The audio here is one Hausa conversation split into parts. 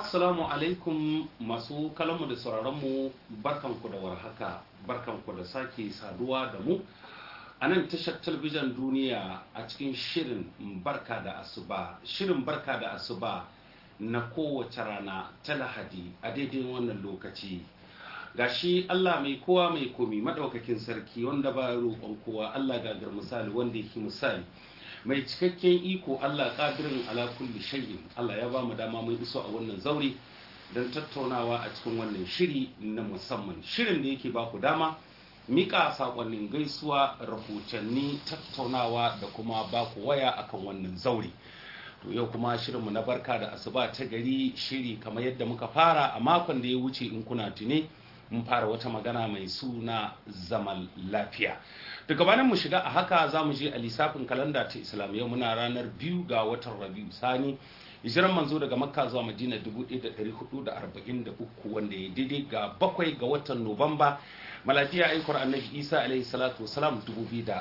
Assalamu alaikum masu kalamu da sauraronmu barkanku da warhaka barkanku da sake saduwa da mu a nan tashar talabijin duniya a cikin shirin barka da asuba shirin barka da asuba na kowace rana ta lahadi a daidai wannan lokaci gashi Allah mai kowa mai komi madaukakin sarki wanda ba roƙon kowa Allah gagar misali wanda yake misali mai cikakken iko Allah ƙadirin ala kulli shay'in Allah ya ba mu dama mun iso a wannan zauri don tattaunawa a cikin wannan shiri na musamman shirin da yake ba ku dama mika sakonnin gaisuwa rahotanni tattaunawa da kuma ba ku waya akan wannan zauri to yau kuma shirinmu na barka da asuba ta gari shiri kamar yadda muka fara a makon da ya wuce in kuna tune mun fara wata magana mai suna zaman lafiya daga bayan mu shiga a haka za mu je a lissafin kalanda ta islamiyya muna ranar biyu ga watan rabiu sani hijiran manzo daga makka zuwa madina 1443 wanda ya daidai ga bakwai ga watan nuwamba maladiya aikwar annabi isa alaihi salatu wasalam 2021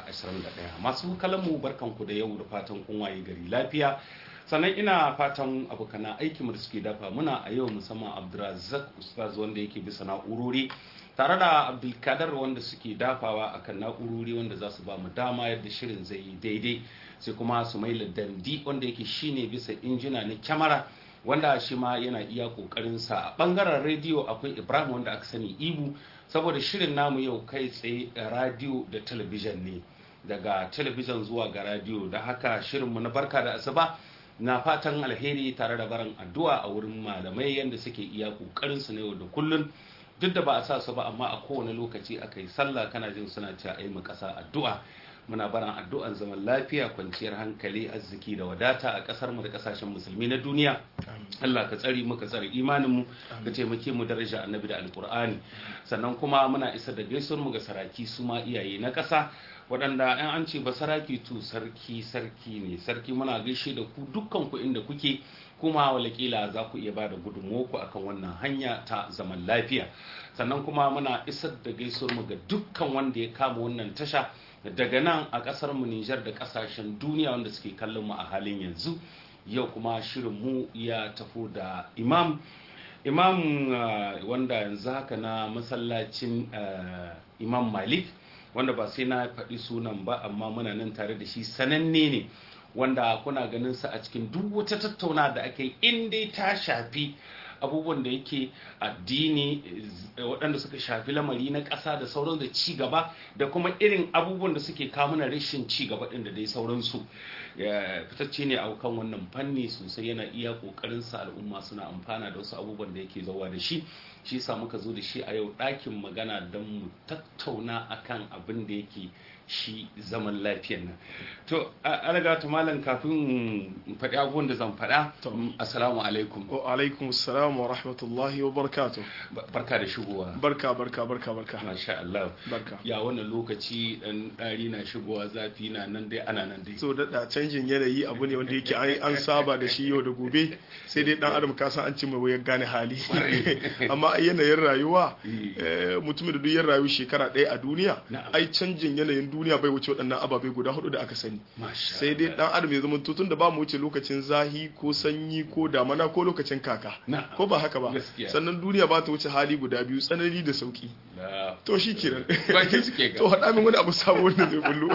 masu kalamu barkanku da yau da fatan kun waye gari lafiya sannan ina fatan abokana aikinmu da suke dafa muna a yau musamman abdulrazak ustaz wanda yake bisa na'urori tare da abdulkadar wanda suke dafawa akan na'urori wanda za su ba mu dama yadda shirin zai yi daidai sai kuma su mai dandi wanda yake shine bisa injina na kyamara wanda shi ma yana iya kokarinsa a bangaren rediyo akwai ibrahim wanda aka sani ibu saboda shirin namu yau kai tsaye radio da talabijin ne daga talabijin zuwa ga radio da haka shirinmu na barka da asuba na fatan alheri tare da barin addu'a a wurin malamai yadda suke iya kokarin su na yau da kullun duk da ba a sa su ba amma a kowane lokaci aka yi sallah kana jin suna cewa ai mu kasa addu'a muna barin addu'an zaman lafiya kwanciyar hankali arziki da wadata a kasar mu da kasashen musulmi na duniya Allah ka tsari mu ka tsare imanin mu ka taimake mu daraja annabi da alqur'ani sannan kuma muna isa da gaisuwar mu ga saraki su ma iyaye na kasa waɗanda yan an ce ba saraki to sarki sarki ne sarki muna gaishe da ku dukkan ku inda kuke kuma walakila za ku iya ba da ku akan wannan hanya ta zaman lafiya sannan kuma muna isar da gaisuwar mu ga dukkan wanda ya kama wannan tasha daga nan a ƙasar mu Nijar da ƙasashen duniya wanda suke kallon mu a halin yanzu yau kuma shirin mu ya tafi da imam imam wanda yanzu haka na masallacin imam malik wanda ba sai na faɗi sunan ba amma muna nan tare da shi sananne ne wanda kuna ganin sa a cikin duk wata tattauna da ake yi in dai ta shafi abubuwan da yake addini waɗanda suka shafi lamari na ƙasa da sauran da ci gaba da kuma irin abubuwan da suke kamuna rashin ci gaba ɗin da dai sauransu fitacce ne a kan wannan fanni sosai yana iya ƙoƙarin sa al'umma suna amfana da wasu abubuwan da yake zauwa da shi shi sa muka zo da shi a yau ɗakin magana don mu tattauna akan abin da yake shi zaman lafiyan nan to alaga ta malam kafin faɗi abubuwan da zan faɗa assalamu alaikum wa alaikum assalam wa rahmatullahi wa barakatuh barka da shigowa barka barka barka barka masha Allah barka ya wannan lokaci dan dari na shigowa zafi na nan dai ana nan dai so da canjin yanayi abu ne wanda yake an saba da shi yau da gobe sai dai dan adam ka san an ci mai wayar gane hali amma yanayin rayuwa mutumin da duk ya rayu shekara ɗaya a duniya ai canjin yanayin duniya bai wuce waɗannan ababai guda hudu da aka sani sai dai dan adam ya zama tutun da ba mu wuce lokacin zahi ko sanyi ko damana ko lokacin kaka ko ba haka ba sannan duniya ba ta wuce hali guda biyu tsanani da sauki to shi kiran to haɗa min wani abu sabo wanda zai bullo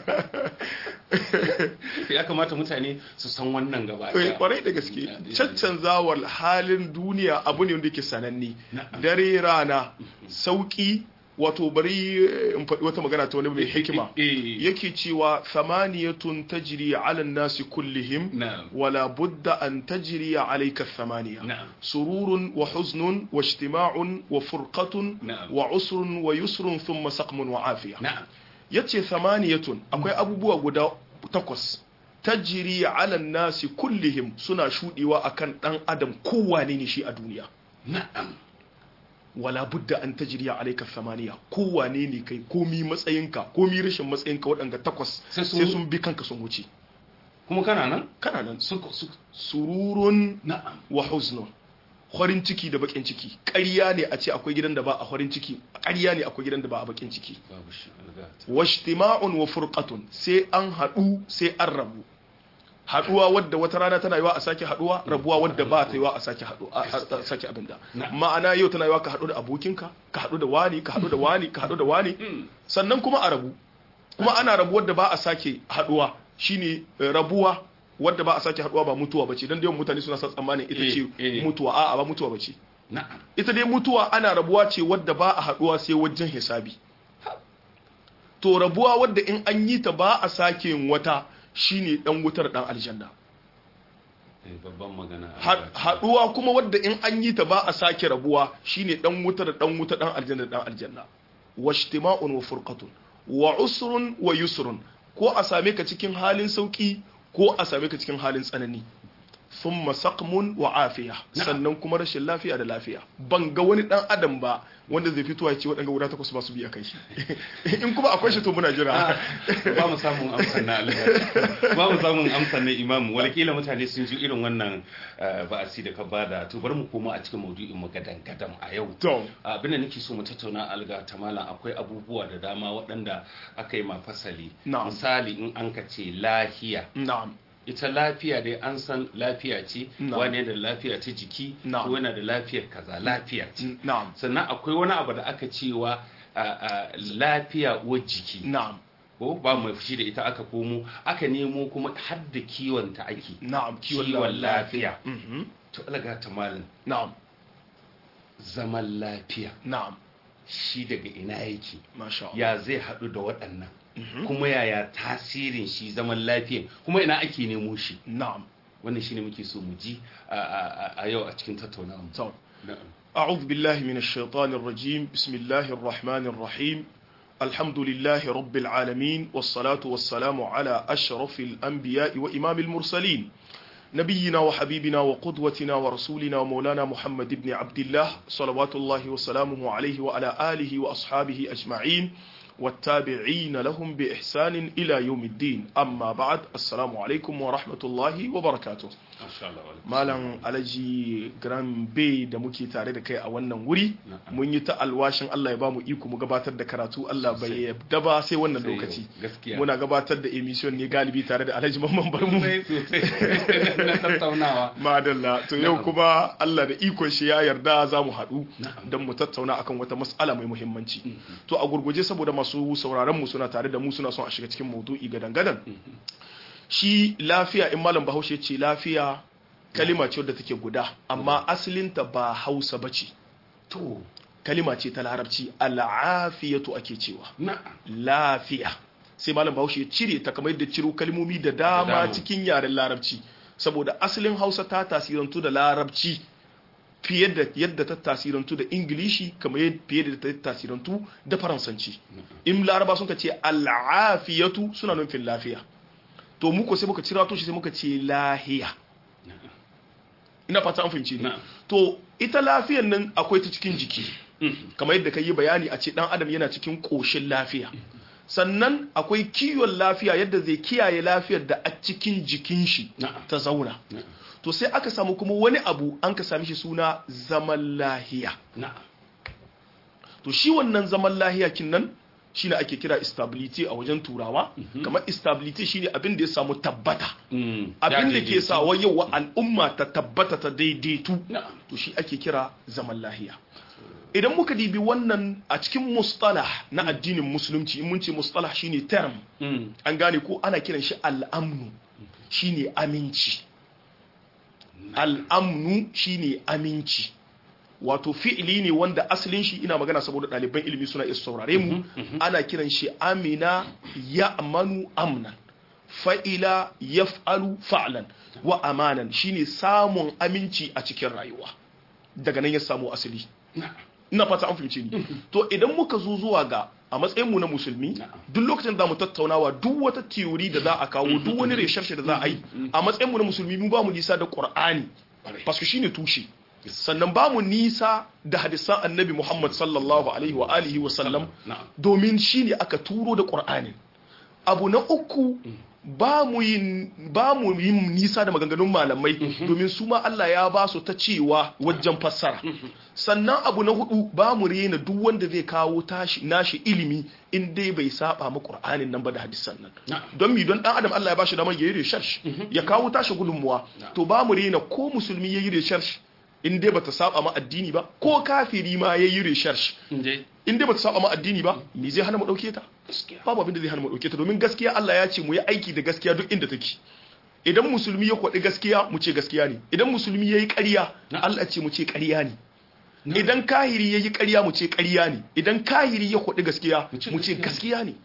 ya kamata mutane su san wannan gaba ɗaya kwarai da gaske caccanzawar halin duniya abu ne wanda yake sananne dare rana sauki wato bari in faɗi wata magana ta wani mai hikima yake cewa samaniyatun tajri ala nasi kullihim wala budda an tajri alayka thamaniya sururun wa huznun wa ijtima'un wa furqatun wa usrun wa yusrun thumma saqmun wa afiya yace samaniyatun akwai abubuwa guda takwas tajri ala nasi kullihim suna shudewa akan dan adam kowane ne shi a duniya na'am wala budda an tajriya alayka samaniya kowane ne kai komi matsayinka komi rashin matsayinka waɗanda takwas sai sun bi kanka sun wuce kuma kana nan kana nan sururun wa huznun farin ciki da bakin ciki ƙarya ne a ce akwai gidan da ba a farin ciki ƙarya ne akwai gidan da ba a bakin ciki washtima'un wa furqatun sai an haɗu sai an rabu haduwa wadda wata rana tana yiwa a sake haduwa rabuwa wadda ba ta yiwa a sake haduwa a sake abin da ma'ana yau tana yiwa ka hadu da abokinka ka hadu da wani ka hadu da wani ka hadu da wani sannan kuma a rabu kuma ana rabu wadda ba a sake haduwa shine rabuwa wadda ba a sake haduwa ba mutuwa bace dan da yawan mutane suna sa tsammanin ita ce mutuwa a'a ba mutuwa bace ita dai mutuwa ana rabuwa ce wadda ba a haduwa sai wajen hisabi to rabuwa wadda in an yi ta ba a sake yin wata shine dan wutar dan aljanna babban magana haduwa kuma wadda in an yi ta ba a sake rabuwa shine dan wutar dan wuta dan aljanna dan aljanna washtima'un wa furqatun wa usrun wa yusrun ko a same ka cikin halin sauki ko a same ka cikin halin tsanani thumma saqmun wa afiya sannan kuma rashin lafiya da lafiya ban ga wani dan adam ba wanda zai fito ya ce waɗanda guda takwas ba su biya kai shi in kuma akwai shi to muna jira ba mu samun amsan na ba mu samun amsan na imamu walakila mutane sun ji irin wannan ba'asi da ka bada to bari mu koma a cikin maudu'in mu gadan gadan a yau to abin da nake so mu tattauna alga ta malam akwai abubuwa da dama waɗanda aka yi ma fasali misali in an ka ce lahiya na'am ita lafiya dai an san lafiya ce wani da lafiya ta jiki ko yana da lafiyar kaza lafiya ce sannan akwai wani abu da aka cewa lafiya uwar jiki ko ba mai fushi da ita aka komo aka nemo kuma har da kiwon ta ake kiwon lafiya to alaga ta malin na'am zaman lafiya na'am shi daga ina yake masha ya zai haɗu da waɗannan kuma yaya tasirin shi zaman lafiya kuma ina ake nemo shi na'am wannan shine muke so mu ji a yau a cikin tattaunawa to أعوذ بالله من الشيطان الرجيم بسم الله الرحمن الرحيم الحمد لله رب العالمين والصلاة والسلام على أشرف الأنبياء وإمام المرسلين نبينا وحبيبنا وقدوتنا ورسولنا ومولانا محمد بن عبد الله صلوات الله وسلامه عليه وعلى آله وأصحابه أجمعين والتابعين لهم بإحسان إلى يوم الدين أما بعد السلام عليكم ورحمة الله وبركاته Malam Alhaji Grand Bay da muke tare da kai a wannan wuri mun yi ta alwashin Allah ya bamu iko mu gabatar da karatu Allah bai yabda ba sai wannan lokaci muna gabatar da emission ne galibi tare da Alhaji Mamman Barmu na tattaunawa madalla to yau kuma Allah da ikon shi ya yarda za mu haɗu don mu tattauna akan wata mas'ala mai muhimmanci to a gurguje saboda masu sauraron mu suna tare da mu suna son a shiga cikin maudu'i gadan gadan shi lafiya in malam bahaushe ce lafiya kalima ce wadda take guda amma asalinta ba hausa ba ce to kalima ce ta larabci al'afiyatu ake cewa lafiya sai malam bahaushe ya cire ta kamar yadda ciro kalmomi da dama cikin yaren larabci saboda asalin hausa ta tasirantu da larabci fiye da yadda ta tasirantu da ingilishi kamar fiye da ta tasirantu da faransanci in laraba sun ka ce al'afiyatu suna nufin lafiya to muku sai muka cira to shi sai muka ce lahiya ina fata an fahimci ne to ita lafiyan nan akwai ta cikin jiki kamar yadda ka yi bayani a ce dan adam yana cikin koshin lafiya sannan akwai kiwon lafiya yadda zai kiyaye lafiyar da a cikin jikin shi ta zauna to sai aka samu kuma wani abu an ka sami shi suna zaman lahiya to shi wannan zaman lahiya kin nan shine ake kira stability a wajen turawa kamar stability shine abin da ya samu tabbata abin da ke sawa yau al'umma ta tabbata ta daidaitu to shi ake kira zaman lahiya idan muka dibi wannan a cikin mustalah na addinin musulunci in mun ce mustalah shine term an gane ko ana kiran shi al'amnu shine aminci al'amnu shine aminci wato fi'ili ne wanda asalin shi ina magana saboda ɗaliban ilimi suna iya saurare mu ana kiran shi amina ya amanu amnan fa'ila yaf'alu fa'lan wa amanan shine samun aminci a cikin rayuwa daga nan ya samu asali ina fata an fahimce ni to idan muka zo zuwa ga a matsayin mu na musulmi duk lokacin da mu tattaunawa duk wata theory da za a kawo duk wani research da za a yi a matsayin mu na musulmi mu ba mu nisa da qur'ani paske shine tushe sannan ba mu nisa da hadisan annabi Muhammad sallallahu alaihi wa alihi wa sallam domin shine aka turo da qur'ani abu na uku ba mu yin ba mu yin nisa da maganganun malamai domin su ma Allah ya ba su ta cewa wajen fassara sannan abu na hudu ba mu rena duk wanda zai kawo tashi nashi ilimi in dai bai saba ma Qur'anin nan ba da hadisan nan Na'am. don mi don dan adam Allah ya bashi damar yayi research ya kawo tashi gudunmuwa to ba mu rena ko musulmi yayi research in dai bata saba ma addini ba ko kafiri ma yayi research Inde. in dai bata saba ma addini ba me zai hana mu dauke ta Gaskiya. babu abin da zai hana mu dauke ta domin gaskiya Allah ya ce mu yi aiki da gaskiya duk inda take idan musulmi ya kwaɗi gaskiya mu ce gaskiya ne idan musulmi ya yi ƙarya Allah ce mu ce ƙarya ne idan kahiri ya yi ƙarya mu ce ƙarya ne idan kahiri ya kwaɗi gaskiya Mu ce mu ce gaskiya gaskiya ne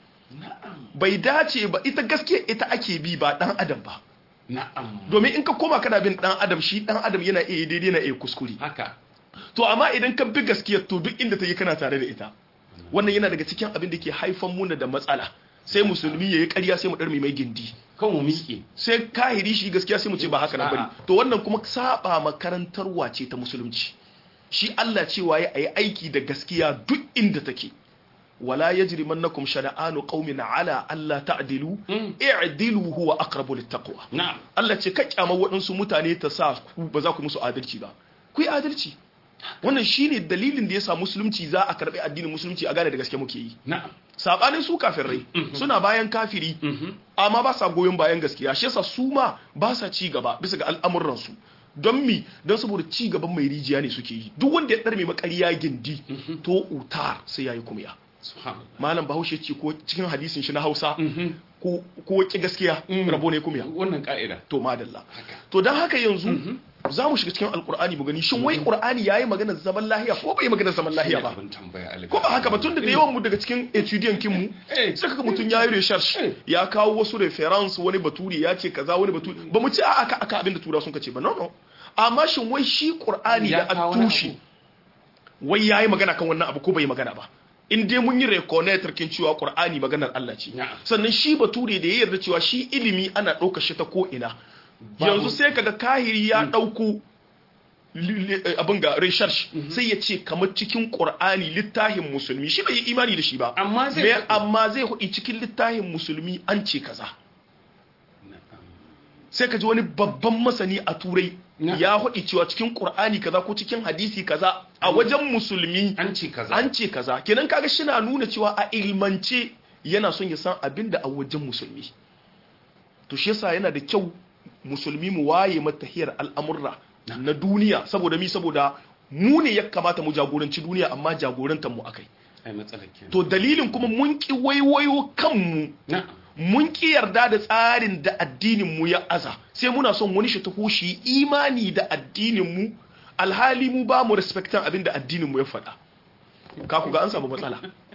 bai dace ba ita gaskiya ita ake bi ba ɗan adam ba Na'am. domin in ka koma kana bin ɗan adam shi ɗan adam yana iya daidai na iya kuskure Haka. to amma idan ka bi gaskiya to duk inda ta yi kana tare da ita wannan yana daga cikin abin da ke haifan muna da matsala sai musulmi ya yi ƙarya sai mu ɗar mai gindi Kan mu miƙe. sai kahiri shi gaskiya sai mu ce ba haka nan bane to wannan kuma saba makarantarwa ce ta musulunci shi Allah cewa ya yi aiki da gaskiya duk inda take wala yajrimannakum shana'anu qaumin ala alla ta'dilu Mm. i'dilu huwa aqrabu littaqwa Na'am. Allah ce ka kyama waɗansu mutane ta sa ku ba za ku musu adalci ba ku yi adalci wannan shine dalilin da yasa musulunci za a karbi addinin musulunci a gane da gaske muke yi Na'am. sabanin su kafirai suna bayan kafiri Mhm. amma ba sa goyon bayan gaskiya shi yasa su ma ba sa ci gaba bisa ga al'amuransu don mi don saboda ci gaban mai rijiya ne suke yi duk wanda ya ɗarme makariya gindi to utar sai yayi kumya Subhanallah. malam bahaushe ce ko cikin hadisin shi na hausa Mhm. ko ko ki gaskiya rabo ne kumya Wannan ka'ida. to madalla Haka. to don haka yanzu za mu shiga cikin alkur'ani mu gani shin wai qur'ani yayi maganar zaman lahiya ko bai yi maganar zaman lahiya ba Abin tambaya alga. ko ba haka ba tun da yawan mu daga cikin etudiant kin mu Eh. sai kaga mutun yayi research Eh. ya kawo wasu reference wani baturi ya ce kaza wani baturi ba mu ci a aka aka abin da tura sun kace ba no no amma shin wai shi qur'ani Ya da kawo wani atushi abu. wai yayi magana kan wannan abu ko bai yi magana ba in dai mun yi reconnector kin cewa qur'ani maganar Allah ce Na'am. sannan shi bature da ya yarda cewa shi ilimi ana ɗaukar shi ta ko ina Babu- yanzu sai kaga kahiri ya ɗauko li- li- eh, abin ga research sai ya ce kamar cikin qur'ani littafin musulmi shi bai yi imani da shi ba Amma zai Me- faɗi. amma zai hudi cikin littafin musulmi an ce kaza Na'am. sai ka ji wani babban masani a turai Na. ya hudi cewa cikin qur'ani kaza ko cikin hadisi kaza a wajen musulmi An ce kaza. an ce kaza kenan kaga shi na nuna cewa a ilmance yana son ya san abin da a wajen musulmi to shi yasa yana da kyau musulmi mu waye matahiyar al'amurra na duniya saboda mi saboda mu ne ya kamata mu jagoranci duniya amma jagorantar mu akai Ai matsalar kenan. to dalilin kuma mun ki waiwayo kanmu Na'am. mun ki yarda da tsarin da addinin mu ya aza sai muna son wani shi taho shi imani da addinin mu alhali mu ba mu respectan abin da addinin mu ya faɗa ka ku ga an samu matsala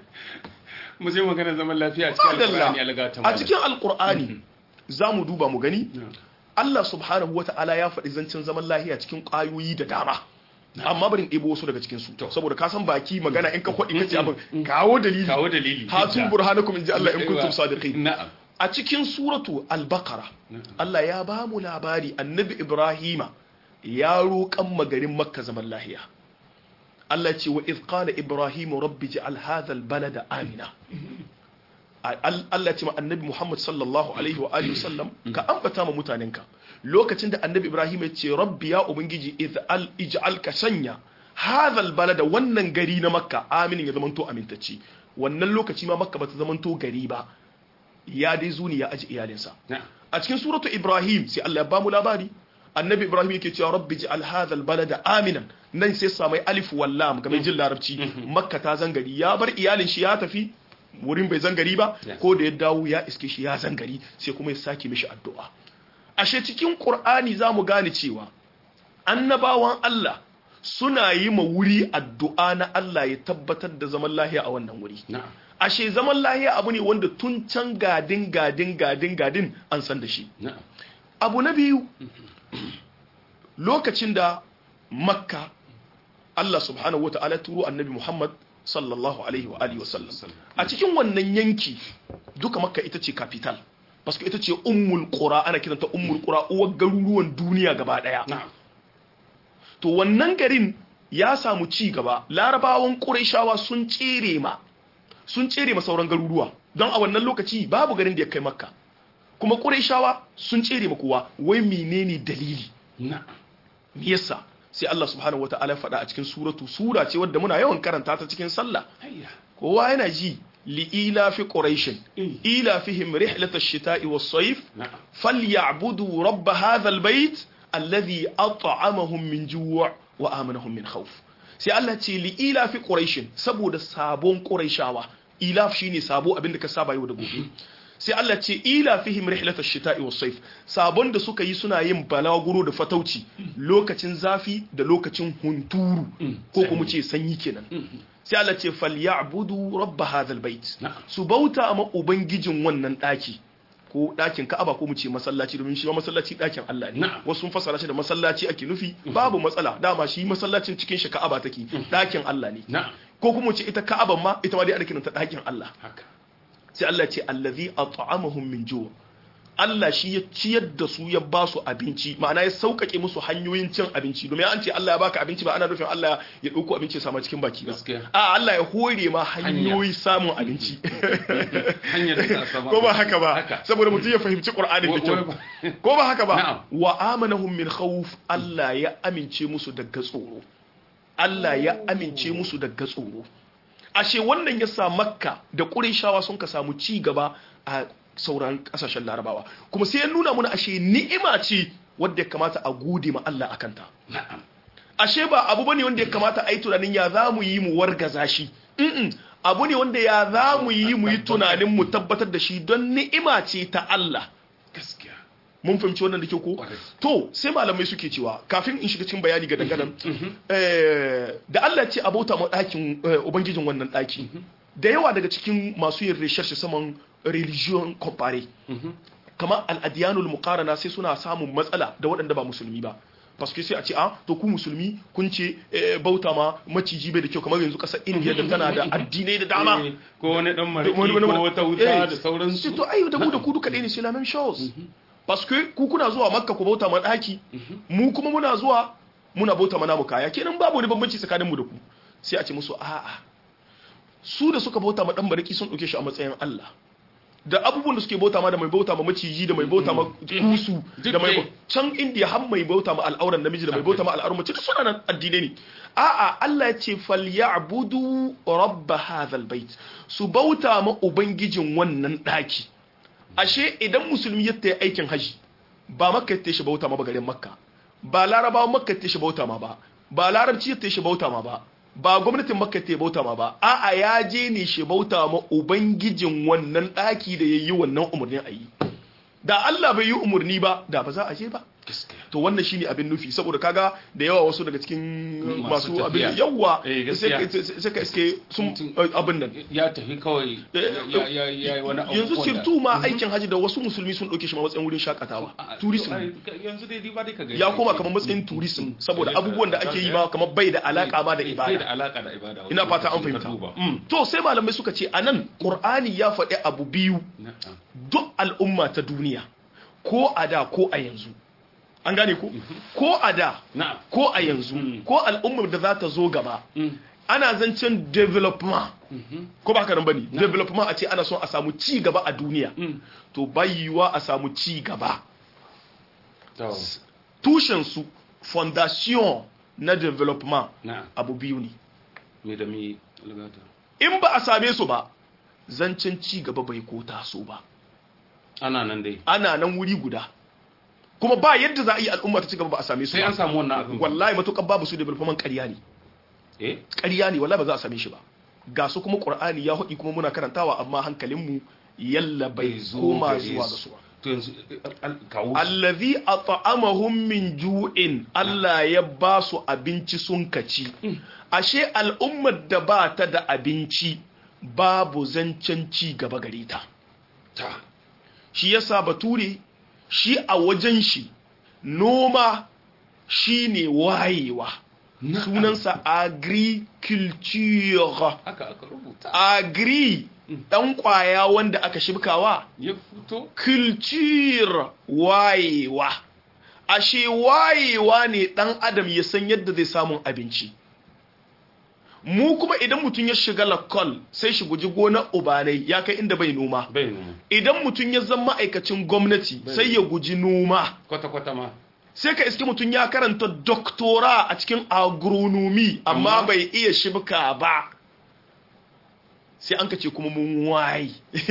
Mu je magana zaman lafiya a cikin Alƙur'ani alga ta a cikin alkur'ani za mu duba mu gani Na'am. Allah subhanahu wata'ala ya faɗi zancen zaman lahiya cikin ƙwayoyi da dama amma barin ɗebo wasu daga cikin su saboda ka san baki magana in ka kwaɗi kace abin kawo dalili Kawo dalili. hatu burhanakum in ji Allah in kuntum sadiqin Na'am. a cikin suratu al-baqara Allah ya ba mu labari annabi Ibrahima ya roƙan magarin Makka zaman lahiya Allah ce wa idh qala Ibrahim rabbi ij'al hadha al-balada amina Al- Allah ce ma annabi Muhammad sallallahu alaihi wa alihi wasallam ka ambata ma mutanenka lokacin da annabi Ibrahim ya ce rabbi ya ubangiji ij'al ij'al ka sanya hadha al-balada wannan gari na Makka aminin ya zamanto amintacci wannan lokaci ma Makka bata zamanto gari ba ya dai zuni ya aji iyalinsa Na'am. a cikin suratu ibrahim sai Allah ya bamu labari annabi ibrahim yake cewa rabbi ji hadha albalada aminan nan sai samai alif wal lam game jin larabci makka ta zangari ya bar iyalin shi ya tafi wurin bai zangari ba Yes. ko da ya dawo ya iske shi ya zangari sai kuma ya sake mishi addu'a ashe cikin qur'ani zamu gane cewa annabawan Allah suna yi ma wuri addu'a na Allah ya tabbatar da zaman lahiya a wannan wuri Na'am. ashe zaman lahiya abu ne wanda tun can gadin gadin gadin gadin an san da shi Na'am. abu na biyu lokacin da makka Allah subhanahu wa ta'ala turo annabi Muhammad sallallahu alaihi wa alihi wasallam a cikin wannan yanki duka makka ita ce capital paske ita ce ummul qura ana kiranta ummul qura uwar garuruwan duniya gaba daya Na'am. to wannan garin ya samu ci gaba larabawan ƙurayshawa sun tsere ma sun tsere ma sauran garuruwa don a wannan lokaci babu garin da ya kai makka kuma quraishawa sun tsere ma kowa wai menene dalili na'am me yasa sai Allah subhanahu wataala ya faɗa a cikin suratu sura ce wadda muna yawan karanta ta cikin sallah hayya kowa yana ji li'ila fi quraishin Mm. ila fihim rihlatash shita'i was-sayf na'am فليعبدوا رب هذا البيت الذي أطعمهم من جوع وآمنهم من خوف sai Allah ce li ila fi quraishin saboda sabon quraishawa ilaf shine sabo abinda ka saba yau da gobe sai Allah ce ila fihim rihlatash shita'i was sayf sabon da suka yi suna yin balaguro da fatauci lokacin zafi da lokacin hunturu ko kuma ce sanyi kenan sai Allah ce falyabudu rabb hadha albayt Na'am. su bauta ma ubangijin wannan daki ko ɗakin Ka'aba ko mu ce masallaci domin shi ma masallaci ɗakin Allah ne Na'am. wasu sun fassara shi da masallaci ake nufi babu matsala dama shi masallacin cikin shi Ka'aba take ɗakin Allah ne na'am ko kuma mu ce ita Ka'aban ma ita ma dai ana kiranta ɗakin Allah haka sai Allah ce allazi at'amahum min ju' Allah shi ya ciyar da su ya ba su abinci ma'ana ya sauƙaƙe musu hanyoyin cin abinci domin an ce Allah ya baka abinci ba ana nufin Allah ya ɗauko abinci ya sama cikin baki ba Gaskiya. a Allah ya hore ma hanyoyi samun abinci hanyar da za a samu ko ba haka ba haka saboda mutum ya fahimci Qur'anin da Wa- kyau wa- ko ba haka ba Na'am. wa amanahum min khawf Allah ya amince musu daga tsoro Allah ya amince musu daga tsoro ashe wannan ya sa Makka da Qurayshawa sun ka samu ci gaba a sauran kasashen Larabawa kuma sai ya nuna mana ashe ni'ima ce wadda ya kamata a gode ma Allah akan ta na'am ashe ba abu bane wanda ya kamata a yi tunanin ya za mu yi mu wargaza shi Mm-mm. abu ne wanda ya za mu yi mu yi tunanin mu tabbatar da shi don ni'ima ce ta Allah gaskiya mun fahimci wannan da ke ko Kwarai. to sai malamai suke cewa kafin in shiga cikin bayani ga dangadan eh, da Allah ce abota ma ɗakin eh, ubangijin wannan ɗaki da yawa daga cikin masu yin research saman religion compare kamar al'adiyanul muqarana sai suna samun matsala da waɗanda ba musulmi ba paske sai a ce a to ku musulmi kun ce eh, bauta ma maciji bai da kyau kamar yanzu ƙasar indiya da tana da addinai da dama Eh, ko wani dan mariki wani- wani- ko wata eh, wuta da sai sauransu to ai da mu da ku duka ɗaya ne c'est la même chose parce que ku kuna zuwa makka ku bauta ma ɗaki mu kuma muna zuwa muna bauta ma namu kaya kenan babu wani bambanci tsakanin mu da ku sai a ce musu a'a su da suka bauta ma dan bariki sun ɗauke shi a matsayin Allah da abubuwan da suke bauta ma da mai bauta ma maciji da mai bauta ma kusu da mai Duk bau- can indiya har mai bauta ma al'auran namiji da mai bauta ma al'auran mace duk suna nan addinai ne a'a Allah ya ce falyabudu rabb hadha albayt su bauta ma ubangijin wannan daki ashe idan musulmi ya tayi aikin haji ba makka ya shi bauta ma ba garin makka ba larabawa makka ya shi bauta ma ba ba larabci ya shi bauta ma ba ba gwamnatin makka ta bauta ma ba a'a ya je ne shi bauta ma ubangijin wannan daki da yayi wannan umarnin a yi da Allah bai yi umarni ba da ba za a je ba gaskiya to wannan shine abin nufi saboda kaga da yawa wasu daga cikin Masu masu abin tafiya. yawa Eh, sai gaskiya. ka- sai ka iske sun Mutum- abin nan ya tafi kawai ya ya ya yi wani abu yanzu wanda- sirtu ma aikin haji da wasu musulmi sun ɗauke shi ma matsayin wurin shakatawa A- tourism ai, yanzu dai ba dai ka gani ya koma kamar matsayin tourism saboda abubuwan da ake yi ma kamar bai da alaka ma da bai da ibada alaka da ibada ina fata an Ka fahimta duba. Mm. to sai malamai suka ce anan qur'ani ya faɗi abu biyu Na'am. duk al'umma ta duniya ko a da ko a yanzu an gane ko ko a da na'am ko a yanzu Mm. ko al'ummar da za ta zo gaba Mm. ana zancen development Mhm. ko ba haka nan bane development a ce ana son a samu ci gaba a duniya Mm. to bayyuwa a samu ci gaba To, tushen su fondation na development na'am abu biyu ne me da me lagata in ba a same su ba zancen ci gaba bai ko taso ba ana nan dai ana nan wuri guda kuma ba yadda za a yi al'umma ta ci gaba ba a same su sai an ba samu wannan abin wallahi matukar babu su development ƙarya ne eh ƙarya ne wallahi ba za a same shi ba ga su kuma qur'ani ya haɗi kuma muna karantawa amma hankalinmu yalla bai koma gare zuwa ga su. su ba to yanzu al- al- kawo su. allazi at'amahum min ju'in Allah ya ba su abinci sun kaci ashe al'ummar da ba ta da abinci babu zancen ci gaba gare ta ta shi yasa bature shi a wajen shi noma shine wayewa Na'am. sunansa agriculture haka aka rubuta agri dan kwaya wanda aka shibkawa ya fito culture wayewa ashe wayewa ne dan adam ya san yadda zai samun abinci mu kuma idan mutum ya shiga lakol sai shi guji gonar ubanai ya kai inda bai noma bai noma idan mutum ya zama ma'aikacin gwamnati sai ya guji noma kwata-kwata ma sai ka iske mutum ya karanta doktora a cikin agronomy amma Amma- bai iya shibka ba sai an ka ce kuma mun wayi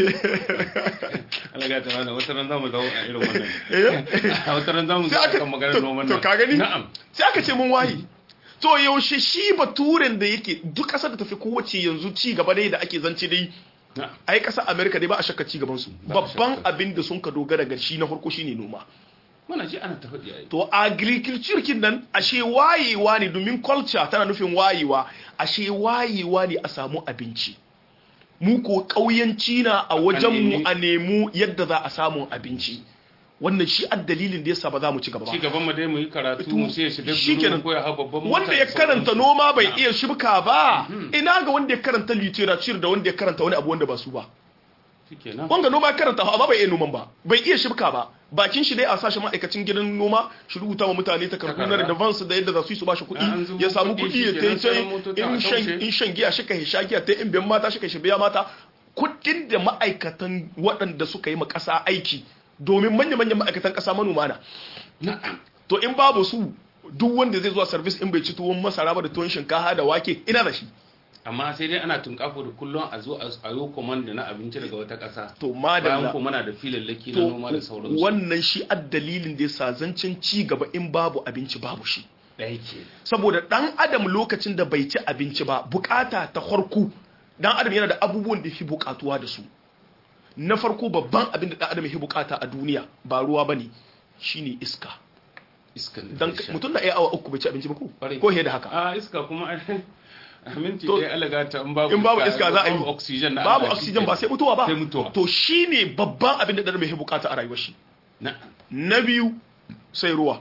Allah ga ta mana wata ran zamu dawo a irin wannan Eh? a wata ran zamu sai zo aka akan maganar to- noman to nan ka gani na'am sai aka ce mun wayi to yaushe shi baturen da yake duk ƙasar da tafi kowace yanzu ci gaba dai da ake zance dai na'am ai ƙasar amerika dai ba a shakka ci gaban su Ba a babban shakka. abin da sun ka dogara ga shi na farko shine noma muna ji ana ta faɗi ai to agriculture kin nan ashe wayewa ne domin culture tana nufin wayewa ashe wayewa ne a samu abinci mu ko ƙauyanci na a wajen mu nemi- a nemu yadda za a samu abinci wannan shi ad dalilin da yasa ba za mu ci gaba ba ci gaban mu dai mu yi karatu To, mu sai ya shiga shikenan. ko ya hau babban mota wanda da ya karanta sauransu. noma bai Na'am. iya shibka ba ina ga wanda ya karanta literature da wanda ya karanta wani abu wanda ba su ba shikenan wanga noma ya karanta amma bai iya noman ba bai iya shibka ba bakin shi dai a sashi ma'aikacin gidan noma shi rubuta wa mutane takardu na Takarda. advance da yadda za su yi su bashi An kuɗi zubo ya samu kuɗi, kuɗi ya shikenan tai sai motoci a in shan taushe. in shan giya shi kai sha giya ta in biyan mata shi kai shi biya mata kuɗin da ma'aikatan waɗanda suka yi ma ƙasa aiki domin manya-manyan ma'aikatan ƙasa manoma na na'am to in babu su duk wanda zai zuwa service in bai ci tuwon masara ba da tuwon shinkafa da wake ina da shi amma sai dai ana tunkafo da kullum a zo a yi komanda na abinci daga wata ƙasa to bayan madalla ko muna da filallaki na to noma da sauransu wannan shi addalilin da yasa zancen ci gaba in babu abinci babu shi ɗaya ke saboda dan adam lokacin da bai ci abinci ba bukata ta farko dan adam yana da abubuwan da fi bukatuwa da su na farko babban abin da dan adam ya bukata a duniya ba ruwa bane shine iska iskan dan da sha. mutum na iya awa uku bai ci abinci ba ko Kwarai. ko he da haka a iska kuma a minti To, ɗaya alaga ta in babu in babu iska za a yi babu oxygen na babu Allah, oxygen ba shikenan. sai mutuwa ba sai mutuwa to shine babban abin da dan adam ya bukata a rayuwar shi na na biyu sai ruwa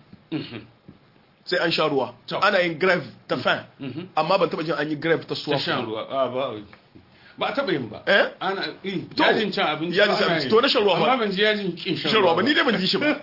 sai an sha ruwa To. ana yin grave ta fan Mhm. amma ban taba jin an yi grave ta ta suwa shan ruwa a ba ba a taɓa yin ba Eh? ana eh, To, yajin cin abinci yajin ba cin ana abinci. yi. To, na shan ruwa ba. amma ban ji yajin kin shan shan ruwa ba ba ni dai ban ji shi ba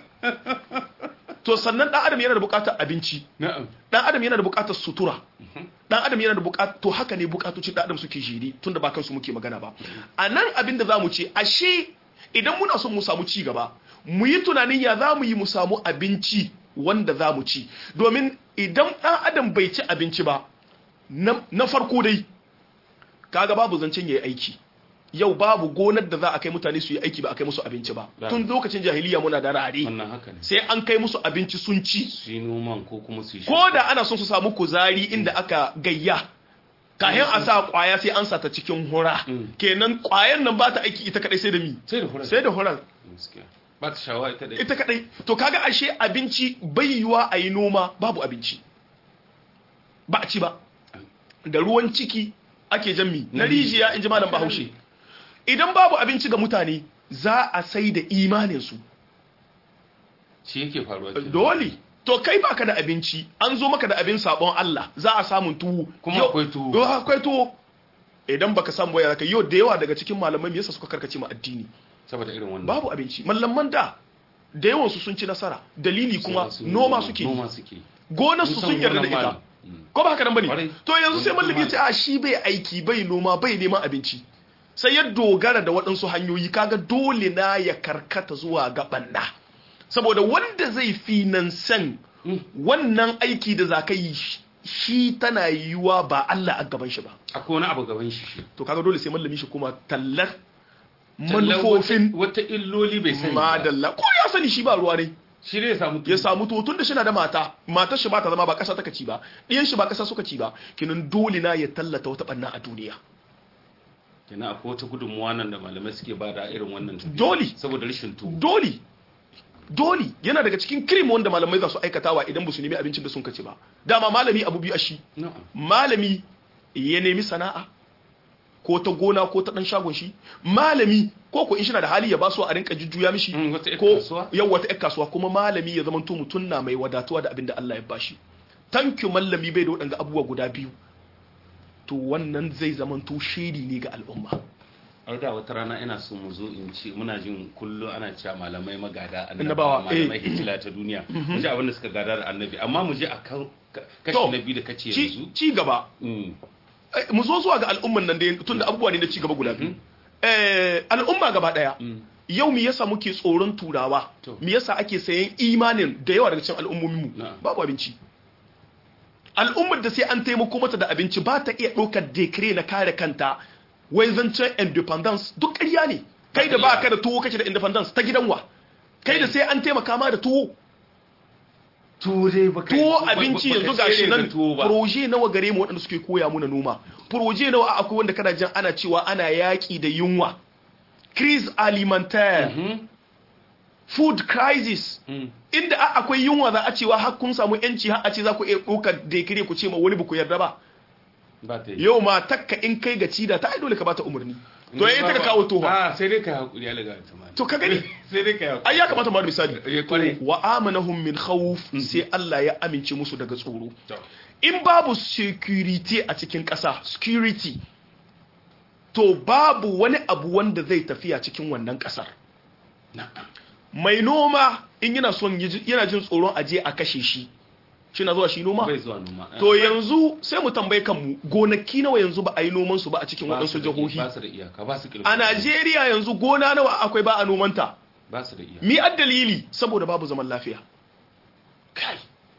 to sannan dan adam yana da bukatar abinci na'am dan adam yana da bukatar sutura dan adam yana da bukatar to haka ne bukatocin dan adam suke jiri tunda ba kansu muke magana ba a nan abin da zamu ce ashe idan muna son mu samu ci gaba mu yi tunanin ya za mu yi mu samu abinci wanda za mu ci domin idan dan adam bai ci abinci ba na na farko dai kaga babu zancen yayi aiki yau babu gonar da za a kai mutane su yi aiki ba a kai musu abinci ba Ba. tun lokacin jahiliya muna da rare wannan haka ne sai an kai musu abinci sun ci su yi noman ko kuma su yi ko da ana son su samu kuzari inda aka gayya kayan a sa kwaya sai an sata cikin hura Mm. kenan kwayan nan ba ta aiki ita kadai sai da mi sai da hurar sai da hurar gaskiya ba ta shawa ita da ita kadai to kaga ashe abinci bai yiwa a yi noma babu abinci ba a ci ba da ruwan ciki ake jammi na rijiya in ji malam bahaushe idan babu abinci ga mutane za a sai da imaninsu shi yake faruwa kenan. dole to kai baka da abinci an zo maka da abin sabon Allah za a samun tuwo Kuma Yau- akwai tuwo. Yau akwai tuwo idan baka samu waya zaka yau da yawa daga cikin malamai me yasa suka karkace ma addini saboda irin wannan babu abinci mallaman da da yawan su sun ci nasara dalili kuma Sun- noma suke yi. noma suke gonar su sun yarda da ita Musamman malam. ko ba haka nan bane Kwarai. to yanzu sai Wani mallami ya ce a shi bai aiki bai noma bai neman abinci sai ya dogara da waɗansu hanyoyi kaga dole na ya karkata zuwa ga banna saboda wanda zai finansan Mm. wannan aiki da za ka yi shi- shi tana yiwuwa ba Allah a gaban shi ba akwai wani abu gaban shi shi to kaga dole sai mallami shi kuma tallar Tallan manufofin wata wata illoli bai sani ba madalla ko ya sani shi ba ruwa ne shi ne ya samu ya samu to tun da shi na da mata matar shi ba ta zama ba kasa taka ci ba ɗiyan shi ba kasa suka ci ba kinan dole na ya tallata wata banna a duniya kenan akwai wata gudunmuwa nan da malamai suke ba da irin wannan tafiya. Dole. saboda rashin tuwo dole dole yana daga cikin kirim wanda malamai za su aikatawa idan ba su nemi abincin da sun kaci ba dama malami abu biyu a shi na'am malami ya nemi sana'a ko ta gona ko ta dan shagon shi malami ko ko in shi na da hali ya ba su a rinka jujjuya mishi Mm, wata ƴar ko kasuwa? yau wata ƴar kasuwa kuma malami ya zama to mutum na mai wadatuwa da abin da Allah ya bashi tanki mallami bai da waɗanga abubuwa guda biyu to wannan zai zama to shiri ne ga al'umma har da wata rana ina so mu zo in ce muna jin kullum ana cewa malamai magada Annabawa, malamai eh. hitila ta duniya mu ji abin da suka gada da annabi amma mu je a kan ka- kashi To, na biyu da kace ci yanzu ci gaba Mm. mu zo zuwa ga al'umman nan da tun da abubuwa ne na ci gaba guda biyu al'umma gaba daya yau me yasa muke tsoron turawa me yasa ake sayan imanin da yawa daga cikin al'ummomin mu babu abinci al'ummar da sai an taimako mata da abinci ba ta iya ɗaukar dekire na kare kanta wai zancen independence duk ƙarya ne kai da ba ka da tuwo kake da independence ta gidan wa kai da sai an taimaka ma da tuwo tuwo abinci yanzu ga shi nan proje nawa gare mu waɗanda suke koya muna noma proje nawa akwai wanda kana jin ana cewa ana yaƙi da yunwa crise alimentaire food crisis inda akwai yunwa za a cewa har kun samu yanci har a ce za ku iya ɗaukar dekire ku ce ma wani ba ku yarda ba yau ma takka in kai ga cida ta ai dole ka bata umarni to yayin ta kawo tofa a sai dai ka hakuri ya laga ta to ka gani sai dai ka ai ya kamata mu misali wa amanahum min khawf sai Allah ya amince musu daga tsoro in babu security a cikin ƙasa security to babu wani abu wanda zai tafiya cikin wannan ƙasar mai noma in yana son yana jin tsoron aje a kashe shi shi na zuwa shi noma? bai zuwa noma to yanzu sai mu tambaye kanmu gonaki nawa yanzu ba a yi noman su ba a cikin waɗansu jihohi ba su da iyaka ba su a Najeriya yanzu gona nawa akwai ba a nomanta ba su da iyaka mi dalili saboda babu zaman lafiya kai